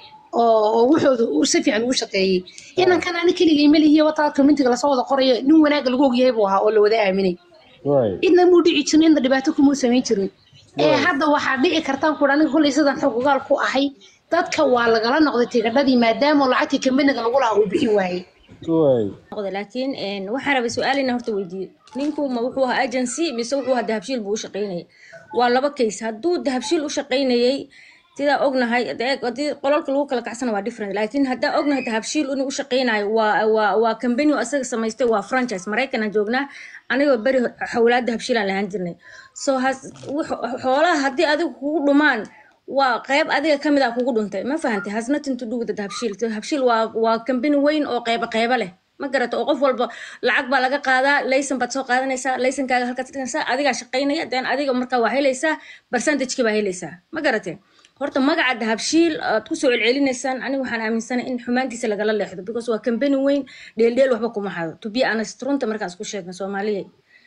oo oo wuxooda uu si fiican ugu shaqeeyey inankan ani keligay melihiyo wataa communitiga lasoo wada qorayo nin wanaagga lagu ogyahay buu ahaa oo la wada aaminay waay cidna muu dhici jirin cidna dhibaato kumuu samayn jirin ee hadda waxaa dhici kartaan kuudha aniga kolley sidan xog ogaal ku ahay dadka waa lagala noqday tigidhadii maadaama lacagtii kambaniga lagu lahaa uu bixin waayey waay noqday laakiin een, waxaan rabay su-aal inaan horta weydiiyo ninku ma wuxuu ahaa agency mise wuxuu ahaa dahabshiil buu u shaqaynayay waa laba case hadduu dahabshiil u shaqaynayay sidaa ognahay dee haddii qolalka lagu kala kacsana waa different laakiin haddaan ognahay dahabshiil inuu u shaqaynayo waa waa waa company oo asaga samaystay waa franchise maraykanaan joognaa anigoo beri xawlaad dahabshiilaan lahaan jirnay so has wuxu- xoolaha haddii adigu kugu dhumaan waa qayb adiga ka mid ah kugu dhuntay ma fahantay has nothing to do with the dahabshiil dahabshiil waa waa company weyn oo qayba qayba leh ma garata oo qof walba lacag baa laga qaadaa laysan baad soo qaadanaysaa laysankaaga halkaad dhiganaysaa adigaa shaqaynaya then adiga markaa waa helaysaa percentageki baa helaysaa ma garate horta magaca dahabshiil aad kusoo celcelinaysaan aniga waxaan aaminsanahay in xumaantiisa lagala leexdo because waa company weyn dheeldheel waxba kuma hado to be honest runta markaan isku sheegna soomaaliya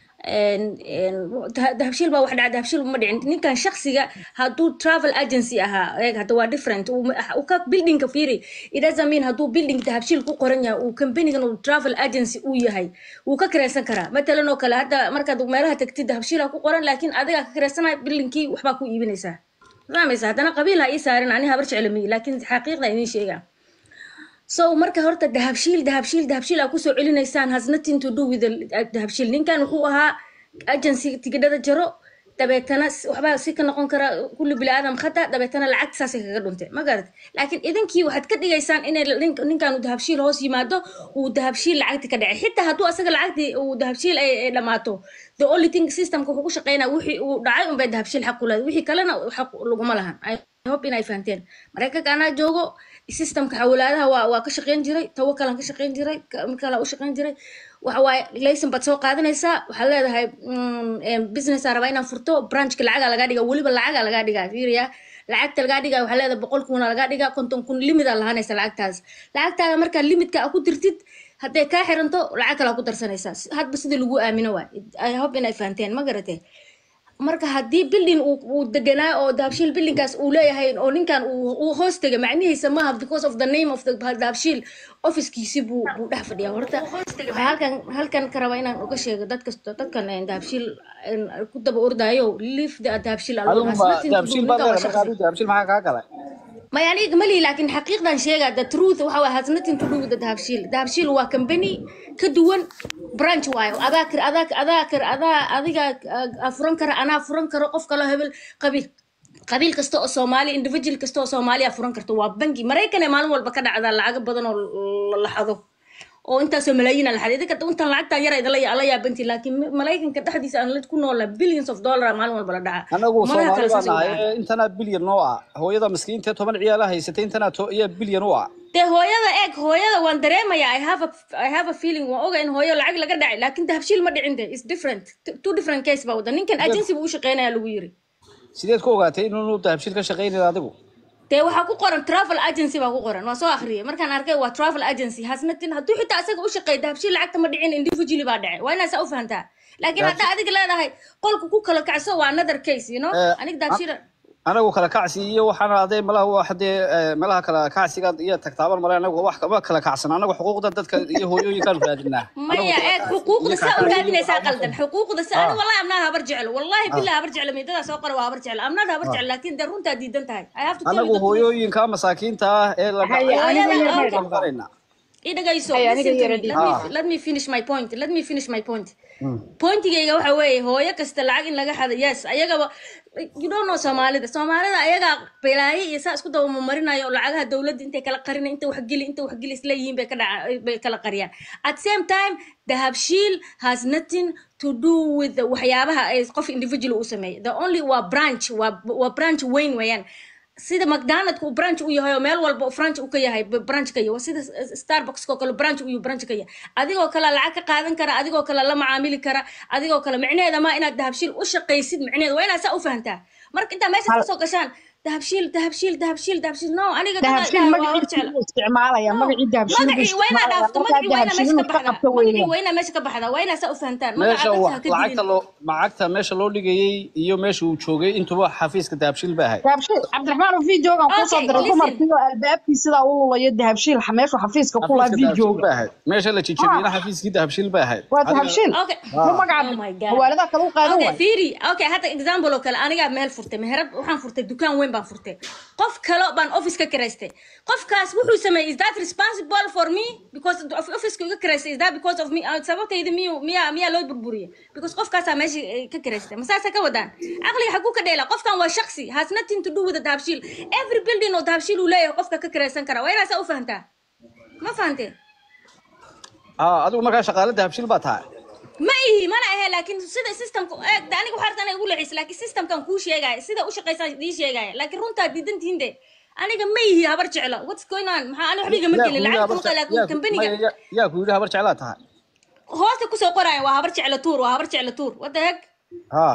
een- een, dah- dahabshiil baa wax dhaca dahabshiil ma dhicin ninkan shaksiga hadduu travel agency ahaa eeg hadda waa different uu ma- uu ka buildingka fiiri it doesn't mean hadduu building dahabshiil ku qoran yahay uu companigan uu travel agency uu yahay wuu ka kiraysan karaa matalan oo kale hadda markaad meelaha tagtid dahabshiila ku qoran laakiin adigaa ka kiraysanaya buildingkii waxbaa ku iibinaysaa fahmaysa haddana qabiil ha ii saarin ani habar jeclamiyi laakiin xaqiiqda idiin sheegaa so marka horta dahabshiil dahabshiil dahabshiil aa kusoo celinaysaan has nothing to do with the dahabshiil ninkan wuxuu ahaa agency tigidhada jaro dabeetana s- waxbaa si ka noqon kara kulli bini aadam khata dabeetana lacagta saasay kaga dhuntay ma garat laakiin idinkii waxaad ka dhigaysaan inay nin- ninkan uu dahabshiil hoos yimaado uu dahabshiil lacagti ka dhacay xitaa hadduu asaga lacagtii uu dahabshiil ay ay dhammaato the only thing systemka wuxuu ku shaqeynaa wixii uu dhacay unbay dahabshiil xaq u leedahay wixii kalena xaq laguma lahan I hope inay fahanteen maraykanka anaa joogo systemka xawlaadaha waa waa ka shaqeyn jiray tawakalan ka shaqeyn jiray ka- mid kale u shaqeyn jiray waxa waaye laysan baad soo qaadanaysaa waxaad leedahay mm, em, business aa rabaa inaan furto branchka lacagaa lagaa dhiga weliba lacagaa lagaa dhigaa fiiriya lacagta lagaa dhigaa waxaa leedahay boqol kuna lagaa dhigaa konton kun limida lahaanaysa lacagtaas lacagtaada markaa limidka aa ku dirtid hadday kaa xiranto lacag kale aa ku darsanaysaa Si- hadba sidii lagu aamino waay i hope inay fahanteen ma garatee marka haddii building uu uu deganaa oo dahabshiil buildingkaas uu leeyahay oo ninkan uu uu hoos tegay macnihiisa maaha because of the name of the dahabshiil officekiisi buu buu dhex fadhiyaa horta waxaa halkan halkan ka rabaa inaan uga sheego dadka dadkan een, dahabshiil een, ku daba ordaayo leave the dahabshiil alone adigu has ma nothing to do dahabshiil baad ninkan waa leedahay marka shaqsi adigu dahabshiil maxaa kaa galay ما يعني ملي لكن حقيقة شيء the truth وهو has nothing to do with the دهبشيل دهبشيل هو company كدون branch واي أذاكر أذاكر أذاكر أذا أذيك أفرن كر أنا أفرن كر قف كلا هبل قبيل قبيل كستو سومالي individual كستو سومالي أفرن كرتو وابنجي مريكا مالو والبكرة على العقب بدن اللحظة oo intaasoo malaayiin aan laxaday idinka intan lacagtan yar idala ala yaabanti laakiin maraykanka dhexdiisa aan la ku noola billions of dollar maalin walba la dhaca anagu Malaha kale soomaali baan saas ay u nahay dhaca. ee intanaa bilyan oo ah hooyada miskiinta ee toban ciyaala haysatay intanaa to iyo bilyan u ah dee hooyada eeg hooyada waan dareemayaa i have a i have a feeling waan oga in hooyo lacag laga dhacay laakiin dahabshiil ma dhicin de is different T- two different case baa wada ninkan agency buu u shaqeynaya lagu yiri sideed ku ogaatay inuu dahabshiil ka shaqaynayo adigu dee waxaa ku qoran travel agency baa ku qoran waa soo akhriyay markaan arkay waa travel agency hasnatin hadduu xitaa isaga u shaqeey dahabshiil lacagta ma dhicin individually baa dhacay waa inaa saa u fahantaa laakiin haddaa adiga leedahay qolka ku kala kacso waa another case you know Eh, aniga dahabshiil anagu kala kacsi iyo waxaana adee malaha wax dee eh, meelaha kala kacsiga iyo tagtaaban male anagu wax kama kala kacsan anagu xuquuqda dadka iyo hooyooyinkaan raadinaa maya eeg xuquuqda saa u raadinaysaa qaldan xuquuqda sa ani wallahi amnaa habar jecel wallahi billahi habar jecel midadaa soo qora waa habar jecel amnaa habar jecel laakiin dee runtaa diidan tahay i have to tell you anagu the truth hooyooyinka masaakiinta ah ee la Haya, aniga yar Hooyada- ma dhaqanayna i dhagayso Haya, aniga listen to yara me. dhiib. Let me- Ah. let me finish my point let me finish my point pointigayga waxa weeye hooyo kasta lacag in laga xado yes ayagaba you don't know soomaalida soomaalida ayagaa balaaye iyo saa isku dabamamarinayo oo lacagaha dowladda intay kala qarina inta waxgeli inta waxgeli isleeyihiin bay ka dhaca bay kala qariyaan at same time dahabshiil has nothing to do with the waxyaabaha ay qof individual u sameeyo the only waa branch waa waa branch weyn weeyaan sida mcdonaldka uu branch u yahay oo meel walba uu branch u ka yahay b- branch ka yahay waa sida s- starbucks oo kale branch uu branch ka yahay adigoo kale lacag ka qaadan kara adigoo kale la macaamili kara adigoo kale micnaheeda ma inaad dahabshiil u shaqaysid micnaheeda waa inaad saa u fahantaa marka intaa meesha kasoo gashaan dahabshiil dahabshiil dahabshiil dahabshiil no aniga dad dahabshiil ilaah waa hor magaciisa jecla buu isticmaalaya magacii dahabshiil buu magacii waa inaad isticmaalaya dhaafto markaa magacii waa inaad dahabshiil meesha ka inuu ka baxdaa qabto magacii weeyaan waa inaad meesha ka baxdaa waa inaad saa u fahantaan meesha magaca wa- dadka ha ka lacagta dilin loo lacagta meesha loo dhigayay iyo meesha uu joogay intuba xafiiska dahabshiil ba ahayd dahabshiil cabdiraxmaan oo videogan kusoo Okay, diray listen. dumarkii oo albaabkii sidaa u lulayo dahabshiil meeshu xafiiska ku lahaa xafiiska dahabshiil videoga ba ahayd meesha la jijabiyena xafiiskii dahabshiil ba ahayd waa Adiga- dahabshiil Okay. mu magaca Oh my God. hawaaladaha kale u qaadan okay waay fiiri okay hadda example oo kale anigaa meel furtay meherad waxaan furtay dukaan weyn baan furtay qof kale baan office ka kiraystay qofkaas wuxuu sameeyey is that responsible for me because of officeka iga kiraystay is that because of me Ah, sababtayda miyu miyaa miyaa loo burburiyey because qofkaasaa meesha eh, ka kiraystay masaasa ka wadaan caqliga xaguu ka dheela qofkan waa shaksi has nothing to do with the dahabshiil every building oo dahabshiil uu leeyahay qofka ka kiraysan kara waa inaasaa u fahantaa ma fahantee ah adigu markaa shaqaale dahabshiil baa tahay ma ihi mana ahe laakiin sida systemka eeg de aniga waxaa rabtaa inay igu leexis laakiin systemkan kuu sheegaya sida u shaqaysaa ii sheegaya laakiin runtaa diidan tihiin de aniga ma ihi habar jeclo what's going on maxaa ani waxba igama Yaa gelin ku yidhi lacag habar kuma je- laakiin yaa ku- kambaniga maya, yaa- yaa ku yidhi habar jeclaa tahay hoosta kusoo qoraya waa habar jeclo tuur waa habar jeclo tuur what the heck ah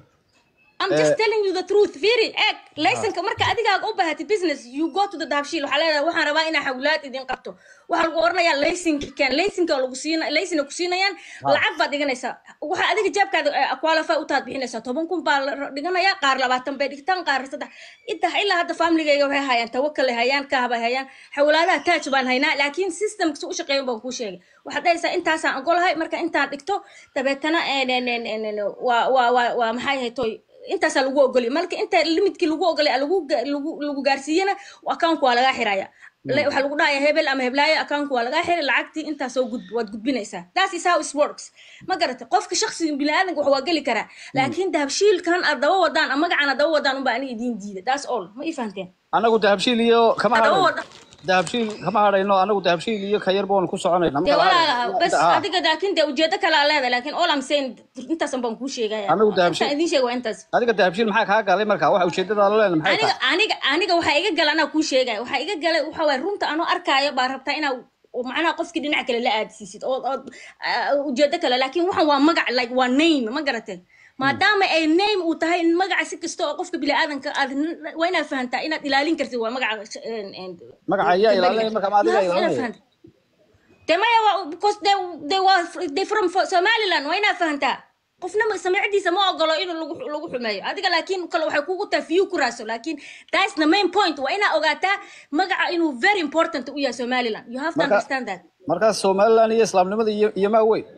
I'm just Eh. telling you the truth. Fiiri, eeg, laysanka marka adigaaga u baahatay business, you go to the dahabshiil. Waxaa leedahay waxaan rabaa inaa xawlaad idin qabto. Waxaa lagu oranayaa laysanka keen, laysanka oo lagu siina, laysan ku siinayaan, lacag baad dhiganaysaa. Waxaa adiga jaabkaada eh, qualify u taad bixinaysaa. Toban kun baa la dhiganayaa, qaar labaatan bay dhigtaan, qaar saddex. Inta ilaa hadda familygayga waxay hayaan tawakkal ay hayaan, kaah bay hayaan. Xawlaadaha taaj baan haynaa, laakiin systemka si u shaqeeyo baan kuu sheegay. Waxaad dhahaysaa intaasaan ogolahay, marka intaan dhigto, dabeetana en- en- en- en- en- waa waa waa waa maxay ahayd toy intaasaa lagu ogolay marka inta limitkii lagu ogolay lagu ga- lagu lagu gaarsiiyana account waa lagaa xiraya Le- waxaa lagu dhahaya hebel ama heblaayo account waa lagaa xiray lacagtii intaas soo gudb waad gudbinaysaa that is how it works ma garatay qofka shakhsiga biniaadanka wax waa geli karaa laakiin dahabshiilkan aad daba wadaan ama magacan aad daba wadaan unbaa aniga idiin diida that's all ma ii fahanteen anagu dahabshiil iyo kama Hadaba hadhayno wada- dahabshiil kama hadhayno anagu dahabshiil iyo ka yar baan ku soconayna dee marka walaala bas Ah. adiga laakiin dee ujeedo kale aa leedahay laakiin all I'm saying intaasan baan kuu sheegaya Anigu dahabshiil- intaan idiin sheega waa intaas adiga dahabshiil maxaa kaa galay marka waxa ujeedada la leena maxay aniga tahay aniga aniga waxaa iga gala anaa kuu sheegaya waxaa iga galay waxa waay runta anoo arkaayo baa rabtaa inaa oo macnaha qofkii dhinac kale la aadsiisid oo oo ah, ujeedo kale laakiin waxan waa magac like waa name ma garatee maadaama ay name uu tahay magaca si kasta oo qofka biniaadanka aad waa inaad fahantaa inaad ilaalin kartid waa magaca en- en- magaca ayaa kambaniga. ilaalinaya marka ma adiga You have inaad ilaalinaya fahantaa. dee maya waa because they they were they from somaliland waa inaad fahantaa qofna ma- samicadiisa ma ogolo inuu lagu lagu xumeeyo adiga laakiin kale waxay kugu tahay view ku raaso laakiin that's the main point waa inaa ogaataa magaca inuu very important u yahay somaliland you have to Marka- understand that markaas somaliland iyo islaamnimada iyo iyo maa weyn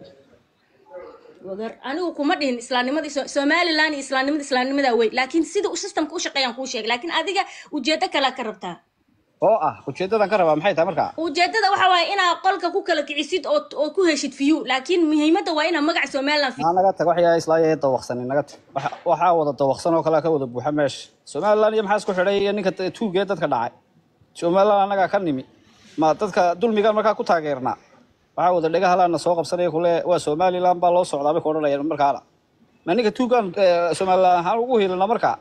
wagar anigu kuma dhihin islaamnimadii So- somaliland iyo islaamnimada islaamnimada wey laakiin sida uu systemka u shaqeeyaan kuu sheegay laakiin adiga ujeedo kalea ka rabtaa oo ah ujeedadan ka rabaa maxay tahay marka ujeedada waxa waaye inaa qolka ku kala kicisid oo oo ku heshid view laakiin muhiimadda waa inaa magaca somaliland maa naga tag waxyaa islaayahay dawaqsanin naga tag Waxa- waxaa wada dawaqsan oo kalea ka wada buuxa meesha somaliland iyo maxaa isku xidhay iyo ninka t- tuugee dadka dhacay somaliland annagaa ka nimi ma dadka dulmigan markaa ku taageernaa waxaa wada dhegahalaana soo qabsanaya kule waa somaliland baa loo socdaa bay ka odhanayaan markaana ma ninka tuugan eh, somaliland ahaan ugu helina markaa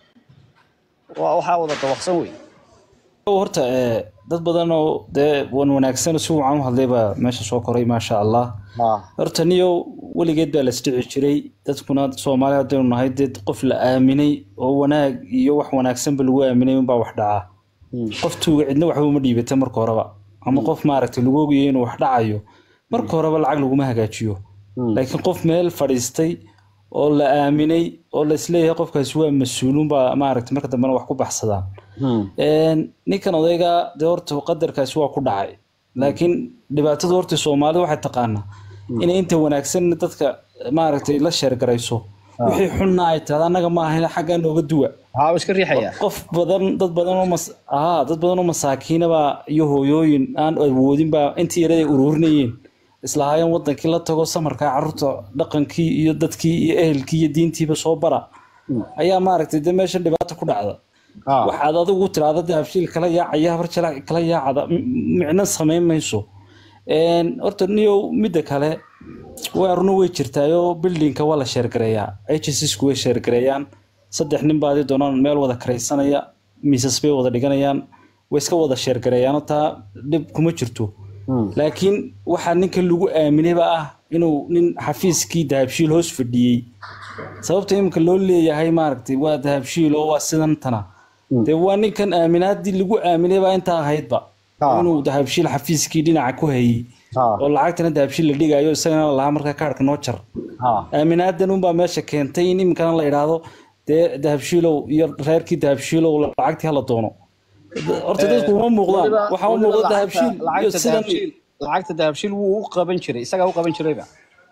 waa waxaa wada dawaqsan wey horta ee, dad badan oo dee wan wanaagsan si wacan u hadlay baa meesha soo koray maasha allah horta niyo weligeed baa la isdhici jiray dadkuna soomaali haddaynu nahay dee qof la aaminay oo wanaag iyo wax wanaagsanba lagu aaminay unbaa wax dhaca qof tuuga cidna waxba uma dhiibata marka horeba ama qof maaragtay lagu ogayo inuu wax dhacayo marka horeba lacag laguma hagaajiyo laakiin qof meel fadhiistay oo la aaminay oo la isleeyahay qofkaasi waa mas-uulun baa maaragtay marka dambena wax ku baxsadaan Een, ninkan odayga dee horta qadarkaasi waa ku dhacay laakiin dhibaatada horta soomaalida waxay taqaanaa inay inta wanaagsan dadka maaragtay la sheergarayso wixii xunna ay tahda annaga ma ahayn xaggaa nooga duwa haa iska riixaya qof badan dad badan oo mas aa dad badan oo masaakiinaba iyo hooyooyin aan awoodin baa intii yaraday ururinayeen islahaayeen wadankii la tago samarkaa carruurta dhaqankii iyo dadkii iyo ehelkii iyo diintiiba soo bara ayaa maaragtay dee meeshan dhibaato ku dhacda waxaad adigu tiraahda dee habshiil kala yaacaya habar jala kala yaacada m- micno samayn mayso Een, horta niyow midda kale waa runa way jirtaayoo bildinka waa la sheergareeyaa hssku way sheergareeyaan saddex nin baadi doonaan meel wada karaysanaya miisas bay wada dhiganayaan way iska wada sheergareeyaanoo taa dhib kuma jirto laakiin waxaa ninka lagu aaminayba ah inuu nin xafiiskii dahabshiil hoos fadhiyey sababta iminka loo leeyahay maaragtay waa dahabshiil oo waa sidan tana dee waa ninkan aaminaadii lagu aaminay baa intaa ahaydba inuu dahabshiil xafiiskii dhinaca ku hayey oo lacagtana dahabshiil la dhigayo isagana la lahaa markaa kaarhka noo jar aaminaadan unbaa meesha keentay in iminkana la idhaahdo dee dahabshiilow iyo reerkii dahabshiilow lacagtii hala doono horta dadku uma muuqdaan waxaa u muuqda dahabshiil iyo sidan lacagta dahabshiil wuu u qaban jiray isagaa u qaban jirayba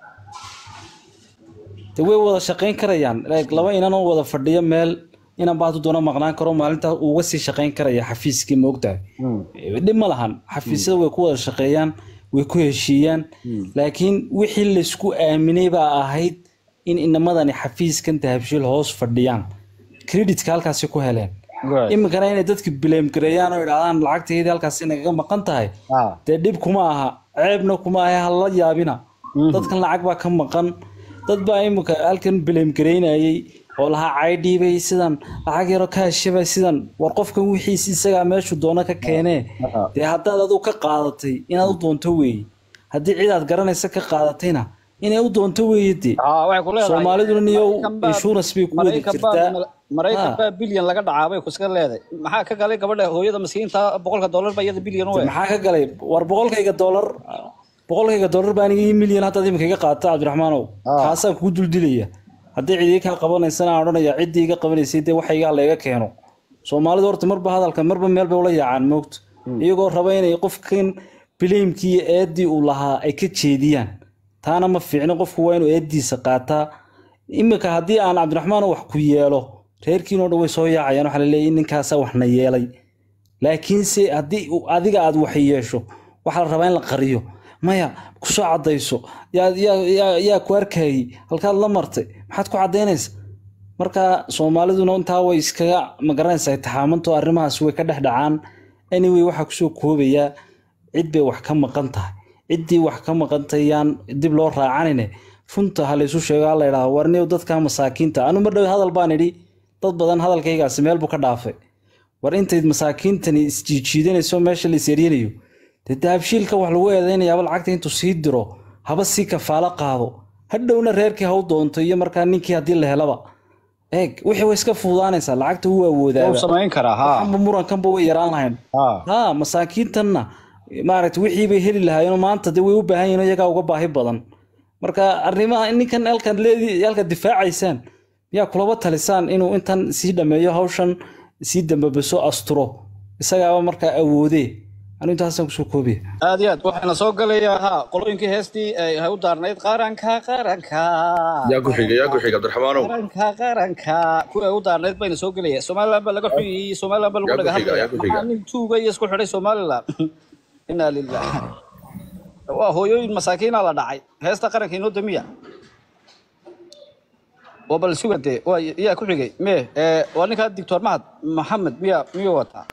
de way wada shaqayn karayaan like laba inan oo wada fadhiyo meel inan baadu doona maqnaan karo maalintaas uu uga sii shaqayn karaya xafiiskii moogtahay dhib ma lahan xafiisyada way ku wada shaqeeyaan way ku heshiiyaan laakiin wixii laysku aaminay baa ahayd in inamadani xafiiskan dahabshiil hoos fadhiyaan creditka halkaasi ku heleen iminkana inay dadka bileem gareeyaan oo idhahdaan lacagtaydi halkaasi nagaga maqan tahay dee dhib kuma aha ceebna kuma aha hala yaabina dadkan lacag baa ka maqan dad baa iminka halkan bileem gareynayay oo lahaa caydhiibay sidan lacag yaro ka heshabay sidan war qofkan wixiis isagaa meeshu doono ka keenee dee haddaad adigu ka qaadatay inaad u doonto weeye haddii cid aad garanaysa ka qaadatayna inay u doonto weeye dee soomaaliduna niyo insurance bay ku wada jirtaa maraykan baa bilyan laga dhacaa bay kuska leedahay maxaa ka galay gabadha hooyada maskiinta boqolka dollar ba iyada bilyan u maxaa ka galay war boqolkayga dollar boqolkayga dollar baa aniga ii milyan haddaad iminka iga qaata cabdiraxmaanow kaasaan kugu duldilaya haddii cid iga kaa qabanaysana aan odhanaya ciddii iga qabanaysay dee waxaygaa layga keeno soomaalidu horta marba hadalka marba meel bay ula yaacaan moogta iyagoo raba inay qofkan bileymkii iyo eeddii uu lahaa ay ka jeediyaan taana ma fiicno qofku waa inuu eeddiisa qaataa iminka haddii aan cabdiraxmaan wax ku yeelo reerkiinoo dhan way soo yaacayaan waxaa laleeyahy ninkaasaa waxna yeelay laakiinse haddii uu- adiga aad wax yeesho waxaa la rabaa in la qariyo maya kusoo cadayso yaa yaa- yaa- yaa ku arkayay halkaad la martay maxaad ku cadaynaysa marka soomaaliduna intaa way iskaga magaranaysaa taxaamanto arrimahaas way ka dhex dhacaan anyway waxaa kusoo koobayaa cid bay wax ka maqan tahay ciddii wax ka maqantay yaan dib loo raacanine runta ha laysu sheego ha la idhaahdo warniyow dadka masaakiinta anu mar dhow hadal baan idhi dad badan hadalkaygaasi meel buu ka dhaafay war intayd masaakiintani isjiijiidanayso meesha la iseryanayo dee dahabshiilka wax lagu eedaynayaaba lacagta intuu sii diro haba sii kafaalo qaado hadhowna reerkii ha u doonto iyo markaa ninkii haddii la helaba eeg wixii way iska fududaanaysaa lacagta wuu awoodaaba Wuu samayn karaa, haa. waxanba murankanba way yaraan lahayn ha masaakiintanna maaragta wixii bay heli lahaayeenoo maanta dee way u baahan yihiin oo iyagaa uga baahi badan marka arrimaha ninkan halkan leedi halka difaacaysaan miyaa kulaba talisaan inuu intan sii dhameeyo hawshan sii dambabaso asturo isagaaba markaa awoodee anu intaasaan kusoo koobiya aad iyo aad waxaana soo galayaa ha qolooyinkii heestii ay ay u daarnayd qaranka qaranka yaa ku xiga yaa ku xiga cabdiraxmaanow qaranka qaranka kuwii ay u daarnayd bayna soo gelaya somaliland baa laga xuyiyey somaliland baa lagu Yaa ku dhaga xiga, hadlaya yaa ku xiga. maxaa nin tuuga iyo isku xidhay somaliland inaa lilah waa hooyooyin masaakiina la dhacay heesta qaranka inoo damiya waa bal suga dee waa yaa ku xigay mee ee, waa ninkaa doctor mahad maxamed miya miyuu wataa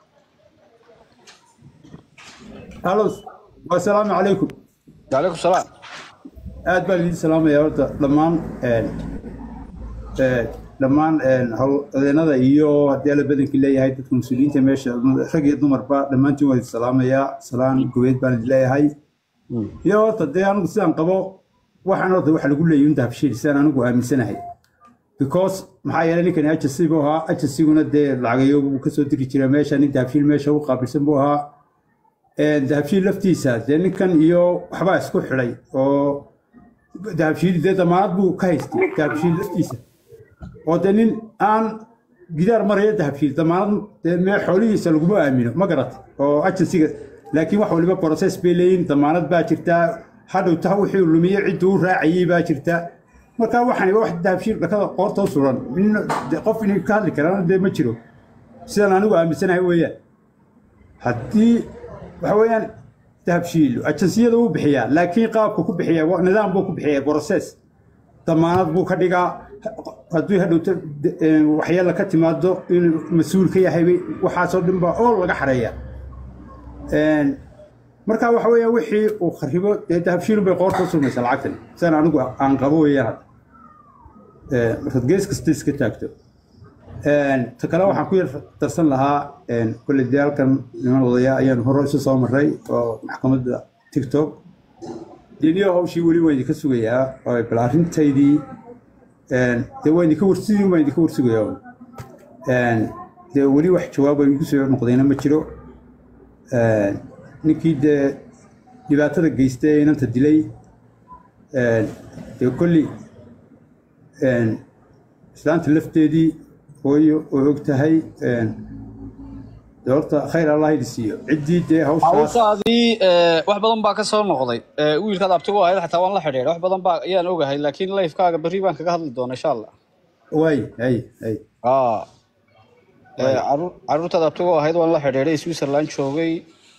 الو والسلام عليكم وعليكم السلام aad baan idin salaamayaa horta dhammaan een, ee, dhammaan een, howlwadeenada iyo haddii alla badankii leeyahay dadka mas-uuliyiinta meesha rag iyo dumarba dhammaantiin waan idin salaamayaa salaan gobeed baan idin leeyahay iyo horta dee anigu sidaan qabo waxaan horta waxa lagu leeyahay inta habshiil sidaan anigu aaminsanahay because maxaa yeelay ninkani agency buu ahaa agencyguna dee lacagayo buu kasoo diri jiray meesha nin dahabshiil meesha u qaabilsan buu ahaa Een, dahabshiil laftiisa dee ninkan iyo waxbaa isku xidhay oo dahabshiil dee damaanad buu ka haystay dahabshiil laftiisa oo dee nin aan gidaar maraya dahabshiil damaanad dee mee xoolihiisa laguma aamino ma garat oo agencyga laakiin wax waliba process bay leeyihin damaanad baa jirtaa hadhow taa wixii uu lumiye cidduu u raacayey baa jirta marka waxani wax dahabshiil dhakada qoorta u suran nin- dee qof inay ka hadli karaan dee ma jiro sidaan anigu aaminsanahay weeyaan haddii waxa weeyaan dahabshiil ajansiyada wuu bixiyaa laakiin qaabka ku bixiya wa- nidaam buu ku bixiyaa process damaanad buu ka dhigaa haddii hadhowto de- een, waxyeella ka timaado inuu mas-uul ka yahay bay- waxaasoo dhan baa oo laga xareeya Een, marka waxa weeyaan wixii uu kharibo dee dahabshiilun bay qoorta u surmaysaa lacagtan sidaan anigu aan qabo weeyaan hadda Een, markaad gees kasta iska taagto Een, ta kale waxaan ku yar darsan lahaa een, kolley dee halkan niman odaya ayaan hore isu soo maray oo maxkamadda tiktok deniyo hawshii weli waan idinka sugayaa oo bal arrintaydii een, dee waan idinka warsidii waan idinka warsugayaa un. Een, dee weli wax jawaaba igu soo noqdayna ma jiro Een, ninkii dee dhibaatada geystay ee inanta dilay een, dee kolley een, islaanta lafteedii hooyo oo og tahay een, dee horta khayr allah idi siiyo ciddii dee hawshaas hawshaadii eh, wax badan baa ka soo noqday Eh, wiilkaad abtigu ahayd xataa waan la xidhiidhay wax badan baa ayaan ogahay laakiin lifekaaga berri baan kaga hadli doona insha allah way hay hay aa Eh, carruur- carruurtaad abtigu ahayd waan la xidhiidhay switzerland joogay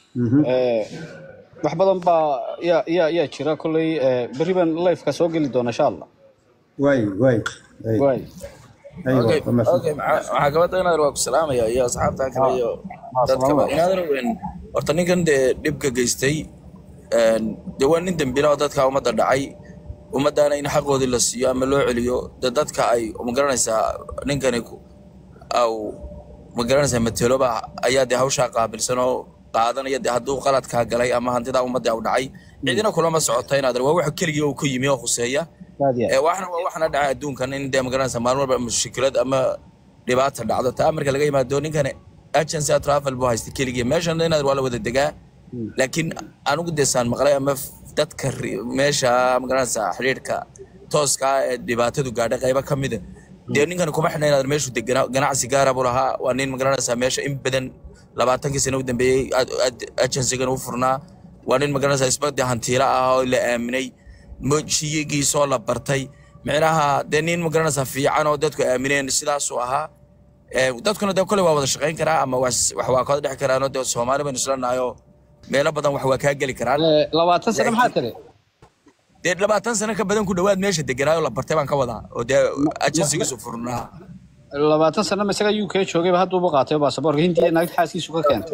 Eh, wax badan baa yaa yaa yaa jira kolley eh, berri baan lifeka soo geli doona insha allah way way way okay okay maxaa maxaa gabadha inaad waa ku salaamaya iyo asxaabta kale iyo dadkaba inaad weyn horta ninkan dee dhibka geystay een, dee waa nin dembila oo dadka ummadda dhacay ummaddaana in xaqoodii la siiyo ama loo celiyo dee dadka ay magaranaysaa ninkani ku- au magaranaysaa mateloba ayaa dee hawshaa qaabilsan oo qaadanaya dee hadduu qaladkaa galay ama hantidaa ummadda u dhacay cidina kulama socota inaad waa wax keligii uu ku yimi oo khuseeya Ee, waxna waa waxna dhaca adduunkan in dee magaranaysa maalin walba mushkilad ama dhibaata dhacdo taa marka laga yimaado ninkan agency travel buu haystay keligii meeshan inaad waa la wada degaa laakiin anigu dee saan maqlay ama f- dadka ri- meesha magaranaysa xidhiidhka tooska ah ee dhibaatadu gaadhay qaybo ka mida dee ninkan kuma xidhna inaad meeshu deganaa ganacsi gaara buu lahaa waa nin magaranaysa meesha in badan labaatankii sano u dambeeyey ad- ad- agencygan u furnaa waa nin magaranaysa isba dee hantiila ah oo la aaminay mojiyigiisoo la bartay micnaha dee nin magaranaysa fiican oo dadku aamineen sidaasuu ahaa Ee, dadkuna dee kole waa wada shaqayn karaa ama wax wax waa kooda dhex karaanoo dee soomaali baynu isla nahay oo meelo badan wax waa kaa geli karaan labaatan sano maxaa tiri dee labaatan sano ka badan ku dhowaad meesha deganaayo la bartay baan ka wadaa oo dee agensigiisu furnaa labaatan sano ma isaga uk joogayba hadduuba qaatay baasaboorka hindiya naagta xaaskiisu ka keentay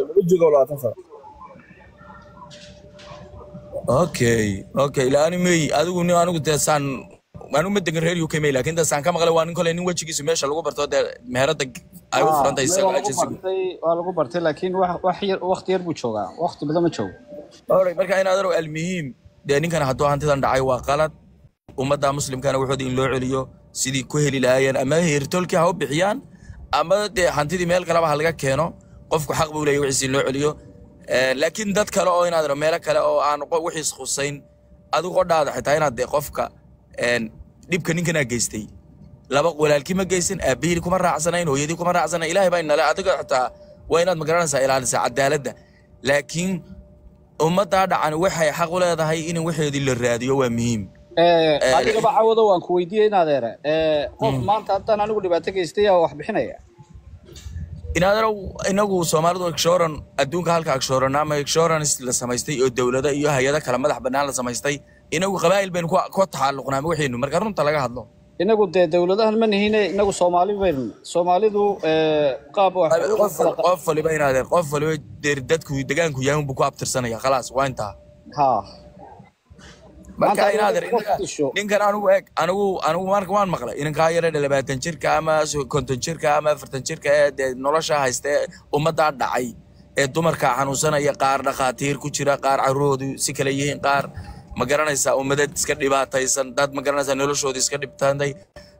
okay okay ilaani mey adigu ni anigu dee saan anigu ma degan reer uk mey laakiin dee saan ka maqlay waa nin kole nin wejigiisu meesha lagu barto dee meherada ay u furantahay isaga waa lagu agensigu bartay waa lagu bartay laakiin wax wax yar waqti yar buu joogaa waqti badan ma joogo Alright, marka in adaro almuhiim dee ninkan hadduu hantidan dhacay waa qalad ummadda muslimkana wuxuuda in loo celiyo sidii ku heli lahaayeen ama heertolkii ha u bixiyaan ama dee hantidii meel kaleba ha laga keeno qofku xaq buu leeyahy wixiisi in loo celiyo Eh, laakiin dad kale oo inaad meelo kale oo aan qo- wixiis khusayn adigu qodhaada xitaa inaad dee qofka een, dhibka ninkanaa geystay laba walaalkii ma geysan aabihii kuma raacsanayn hooyadii kuma raacsanayn ilaahay baa inale adiga xitaa waa inaad magaranaysaa ilaalisaa cadaaladda laakiin ummaddaa dhacan waxay xaq u leedahay in waxeedii la raadiyo waa muhiim Eh, adigaba cawado waan ku weydiiyey in adeere Eh, qof maanta haddaan anigu dhibaato geystay yaa wax bixinaya inaadaro inagu soomaalidu agshoran adduunka halka agshoran ama insurance la samaystay oo dowlado iyo hay-ado kale madax bannaan la samaystay inagu qabaa'il baynu ku ku taxalluqnaa waxaynu marka runta laga hadlo inagu dee dowladahan ma nihine inagu soomaali baynu soomaalidu eh, qaab wax qof qof waliba inaad qof waliba dee dadku degaanku yahay unbuu ku abtirsanaya khalaas waa intaa ha marka Maanta inaad adiga qof disho. ninkan anigu eeg anigu anigu marka waan maqlay inankaa yara labaatan jirka ama so- konton jirka ama afartan jirka ee dee nolosha haysta ee ummaddaa dhacay ee dumarka xanuunsanaya qaar dhakhaatiir ku jira qaar carruuroodu si kale yihiin qaar ma garanaysaa ummadad iska dhibaataysan dad ma garanaysaa noloshooda iska dhibtaanday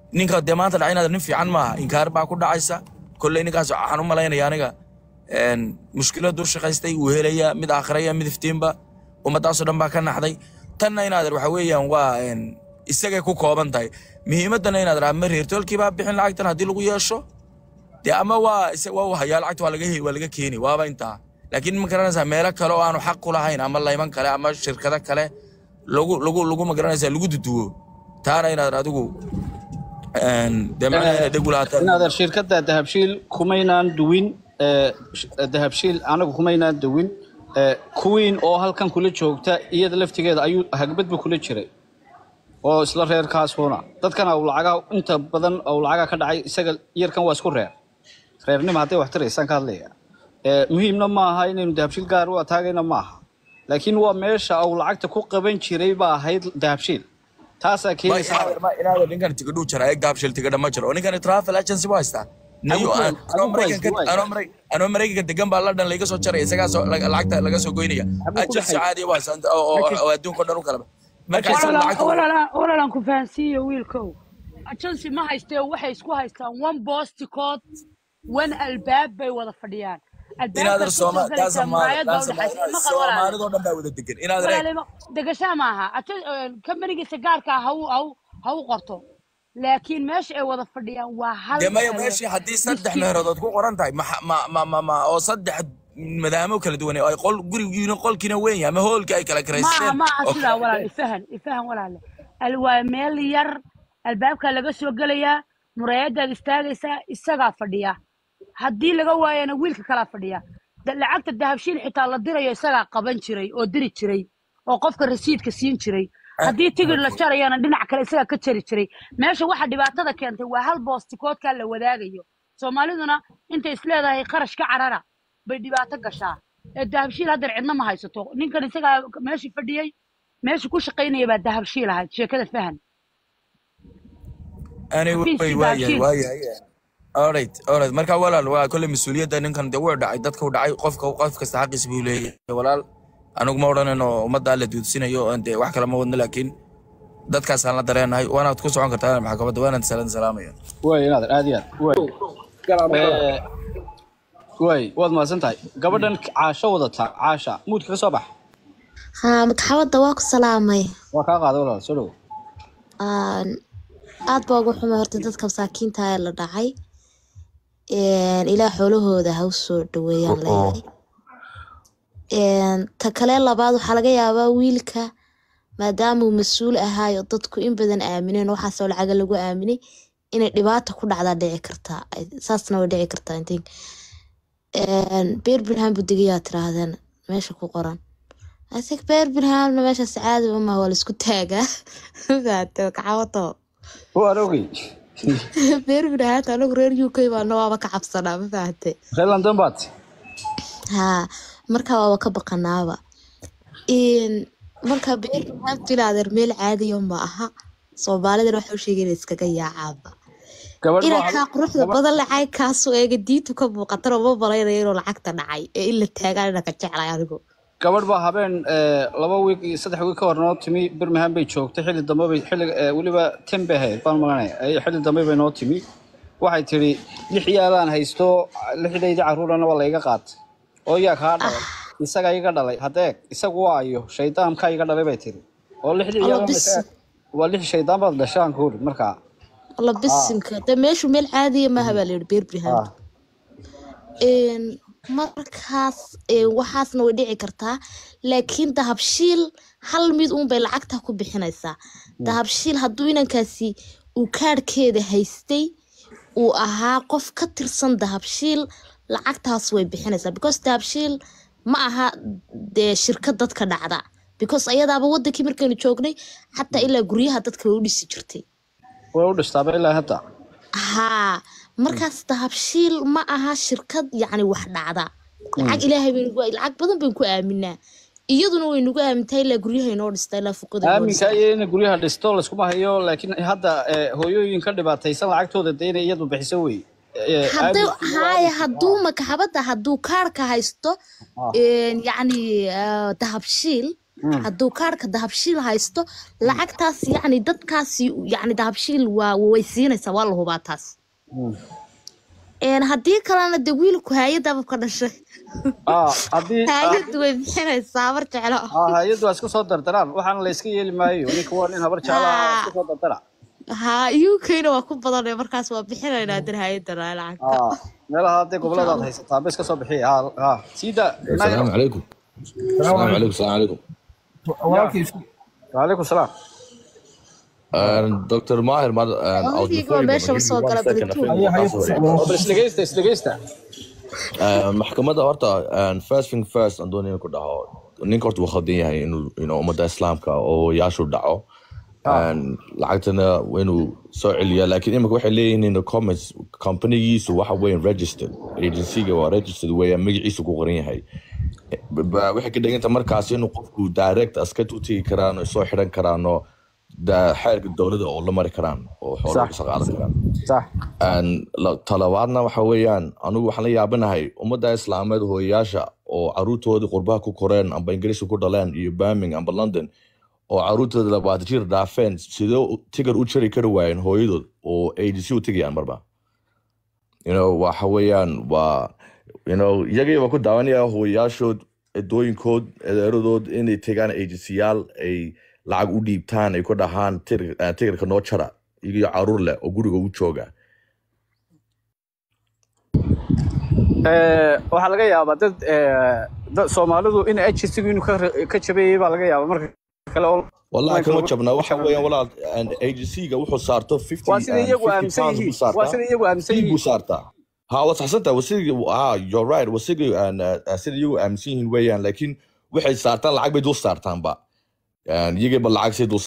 ninka dee maanta dhacay inaad nin fiican maaha inkaar baa ku dhacaysa kolley ninkaas waxaan u malaynaya aniga een, mushkilad dur shaqaystay uu helaya mid aakhiraya mid iftiinba ummadaasoo dhan baa ka naxday tanna inaadeer waxa weeyaan waa een, isagay ku kooban tahay muhiimaddana inaad raa ma reertoolkii baa bixin lacagtan haddii lagu yeesho dee ama waa isa- waa uu hayaa lacagta waa laga heli waa laga keeni waaba intaa laakiin ma garanaysaa meelo kale oo aanu xaq ku lahayn ama layman kale ama shirkado kale lagu lagu lagu ma garanaysaa lagu duduwo taana inaad adigu een, dee macnaha inay dheg u lahaataan inaadeer shirkadda dahabshiil kumaynaan duwin ee, sh- dahabshiil anagu kumaynaan duwin ee, kuwiin oo halkan kula joogta iyada laftigeeda ayuu hagbad bu kula jiray oo isla reerkaasuna dadkan au lacagaa inta badan au lacagaa ka dhacay isaga yarkan waa isku reer reernima hadday wax tiraysaan ka hadlaya Ee, muhiimna maaha inaynu dahabshiil gaar u ataagayna maaha laakiin waa meesha au lacagta ku qaban jiray baa ahayd dahabshiil taasaa ma keenaysa inaadeer ma inaadeer ninkan tigidhuu jira eeg daabshil tigidha ma jiro oo ninkan travel agency buu haystaa niyo Adigu- aan anoo adigu maraykanka haysta, anoo Maray- anoo maraykanka degan baa london layga soo jaraya isagaa soo lag- lacagta laga soo goynaya agency caadi buu haystaa oo oo- oo adduunka oo dhan u kala marka isaga lacagta walalaan ku fahansiiyo wiilkow agency ma haystee waxay isku haystaan one bosticood one albaab bay wada fadhiyaan inaadeer albaabkaad sooma kusoo taasa galaysaa ma muraayad baa taasa ma udhexaysa maqal walaale soomaalidoo dhan baa wada degan inaadeer eeg walaale ma- degashaa maaha kambanigiisa gaarka ha u ha u ha u qorto laakiin meesha ay wada fadhiyaan waa hal dee maya eh, meeshii haddii saddex diski meherodood ku qoran tahay ma ma ma ma ma oo saddex madaamo kala duwan ay qol gurigiina qolkiina weyn yahay ama hoolkii ay kala maaha karaysteen maaha oo sidaa kala walaal ifahan ifahan walaale Al- waa meel yar albaabkaa laga soo gelayaa muraayadaad istaagaysaa isagaa fadhiya haddii laga waayana wiilka kalaa fadhiya Da- lacagta dahabshiil xitaa la dirayo isagaa qaban jiray oo diri jiray oo qofka rasiidka siin jiray haddii tigir la jarayana dhinac kale isagaa ka jari jiray meesha waxa dhibaatada keentay waa hal boostikoodkaa la wadaagayo soomaaliduna intay isleedahay kharash ka carara bay dhibaato gashaa ee dahabshiil haddeer cidna ma haysato ninkan isagaa meeshii fadhiyey meesha ku shaqaynaya baa dahabshiil ahayd sheekada fahan anyway xafiiskii waayahay dahabshiil waayahay alright alright marka walaal waa kolley mas-uuliyadda ninkan dee wuu dhacay dadka u dhacay qofka qof kasta xaqiis buu leeyahay walaal anigu ma odhanayno ummaddaa la duudsinayo oon dee wax kale ma wadno laakiin dadkaasaan la dareenahay waanaad ku socon kartaa maxkamadda waanaad salan salaamaya waay inaadeer aad iyo aad waay Ee, waay waad mahadsan tahay gabadhan caasho wadata caasha muudka ka soo bax haa madaxawadda waa ku salaamay waa kaa qaaday walaal soo dhowo Aan aad baa ugu xumay horta dadka masaakiinta ee la dhacay Een, ilaah xoolahooda ha u soo dhaweeyaan leeyahay Een, ta kale labaad waxaa laga yaabaa wiilka maadaama uu mas-uul ahaayo dadku in badan aamineen waxaasoo lacaga lagu aaminay inay dhibaata ku dhacdaa dhici kartaa Ay- saasna way dhici kartaa I think. Een, Birmingham buu degayaa tiraahdeen meesha ku qoran I think Birminghamna meeshaas caadi ma waa la isku taagaa fahamtay kacawato waan ogey Birmingham anagu reer UK baana waaba ka cabsanaa ma fahamtay reer london baad haa marka waaba ka baqanaaba Een, marka Birmingham tilaadeer meel caadiya ma aha soomaalidana waxa u sheegay inay iskaga yaacaaba gabadh baa inankaa quruxda badan lacag kaasoo eega diintu ka muuqatana ma malaynayo inuu lacagta dhacay ee in la taagaan inaan ka jeclay anigu gabadh baa habeen ee, laba wiig iyo saddex wiig ka hor noo timi birmingham bay joogtay xilli dambe bay xilli ee, weliba ten bay ahayd baan maganaya Ay- xilli dambe bay noo timi waxay tidhi lix yaalaan haysto lixdaydii carruurana waa layga qaatay oo yaa kaa dhalay isaga iga dhalay hadeeg isagu waa ayo shaydaankaa iga dhalay bay tidhi oo lixdii alla yaalan bis waa lix shaydaan baad dhashaan ku uri markaa alla Ah, bisinka de meeshu meel caadiya maaha baa layidhi Birmingham ah. Een, markaas een, waxaasna way dhici kartaa laakiin dahabshiil hal mid uun bay lacagta ku bixinaysaa dahabshiil hadduu inankaasi uu kaadhkeeda haystay uu ahaa qof ka tirsan dahabshiil lacagtaas way bixinaysaa because dahabshiil ma aha dee shirkad dadka dhacda because ayadaaba wadankii markaynu joognay xataa ilaa guryaha dadka way u dhisi jirtay way u dhistaaba ilaa hadda haa markaas dahabshiil ma aha shirkad yacni wax dhacda lacag ilaahay baynu ku lacag badan baynu ku aaminaa iyaduna way nagu aamintaa ilaa guryaha inoo dhista ilaa fuqada inoo aaminka dhista iyo in guryaha dhisto layskuma hayo laakiin hadda ee, hooyooyin ka dhibaataysan lacagtooda dee inay iyadu bixiso wey Ee, hadduu aaminkiina waa haaya aaminka hadduu makaxabadda hadduu kaarka haysto ah een, yacni ah, dahabshiil hadduu kaarhka dahabshiil haysto lacagtaas yacni dadkaasi yacni dahabshiil waa way siinaysaa waa la hubaa taas Een, haddii kalena de wiilku hay-adaba ka dhashay ah haddii hay-addu way bixinaysaa mar jeclo ah hay-addu waa isku soo dardaraan waxaana la iska yeeli maayo ninka waa nin habar jecla ah isku soo dardara ha ukna waa ku badanay markaas waa bixinaynaa dir hay-adana lacagta ah meelaha hadday goboladaad haysataa ba iska soo bixiya ha ha siida السلام عليكم السلام عليكم السلام عليكم وعليكم السلام دكتور ماهر ما I was Adigoo referring meesha but soo give me gala one second, I barituun. think the password. bal isdhegeysta isdhegeysta آه، maxkamadda horta آه، first thing first aan doonaya inaan ku dhaho ninka horta wuu khaldan yahay inuu you know, ummadda islaamka oo yaashu dhaco Een, lacagtana waa inuu soo celiyaa laakiin imika waxay leeyihiin in the comments companigiisu waxa weyn registered agencyga waa registered weeyaan magaciisu ku qoran yahay Ba- ba- waxay ka dhiganta markaas inuu qofku direct askad u tegi karaan oo soo xidhan karaan oo da- xeerka dowladda oo la mari karaan oo xoolaha Sax. ka qaadan karaan sax Een, la- talabaadna waxa weeyaan anigu waxaan la yaabanahay ummadda islaameed hooyayaasha oo caruurtoodii qurbaha ku koreen amba ingiriiska ku dhaleen iyo birmingham amba london oo caruurtooda labaatan jir dhaafeen sidee u- tigar u jari kari waayeen hooyadood oo agency u tegayaan marba you know waxa weeyaan waa you know iyagii baa ku daawanaya hooyayaashood edooyinkood edeeradood inay tegaan agencyyaal ay lacag u dhiibtaan ay ku dhahaan "Tir- eh, tigarka noo jara iyagiyo caruur leh oo guriga u jooga Eh, waxaa laga yaabaa dad eh, dad soomaalidu in agencygu inuu ka ka jabeeyey baa laga yaabaa marka kale oo wallahi kama jabna waxa weeyaan walaal and agencyga wuxuu saarto 50 waa sida and iyagu 50 aaminsan pounds yihiin buu saartaa waa sida iyagu aaminsan fee buu yihiin saartaa ha waa saxsantahay wasigi ha you're right wasigi and uh, sida iyagu aaminsan yihiin weeyaan laakiin waxay saartaan lacag bay dul saartaanba And iyagaba lacag say dul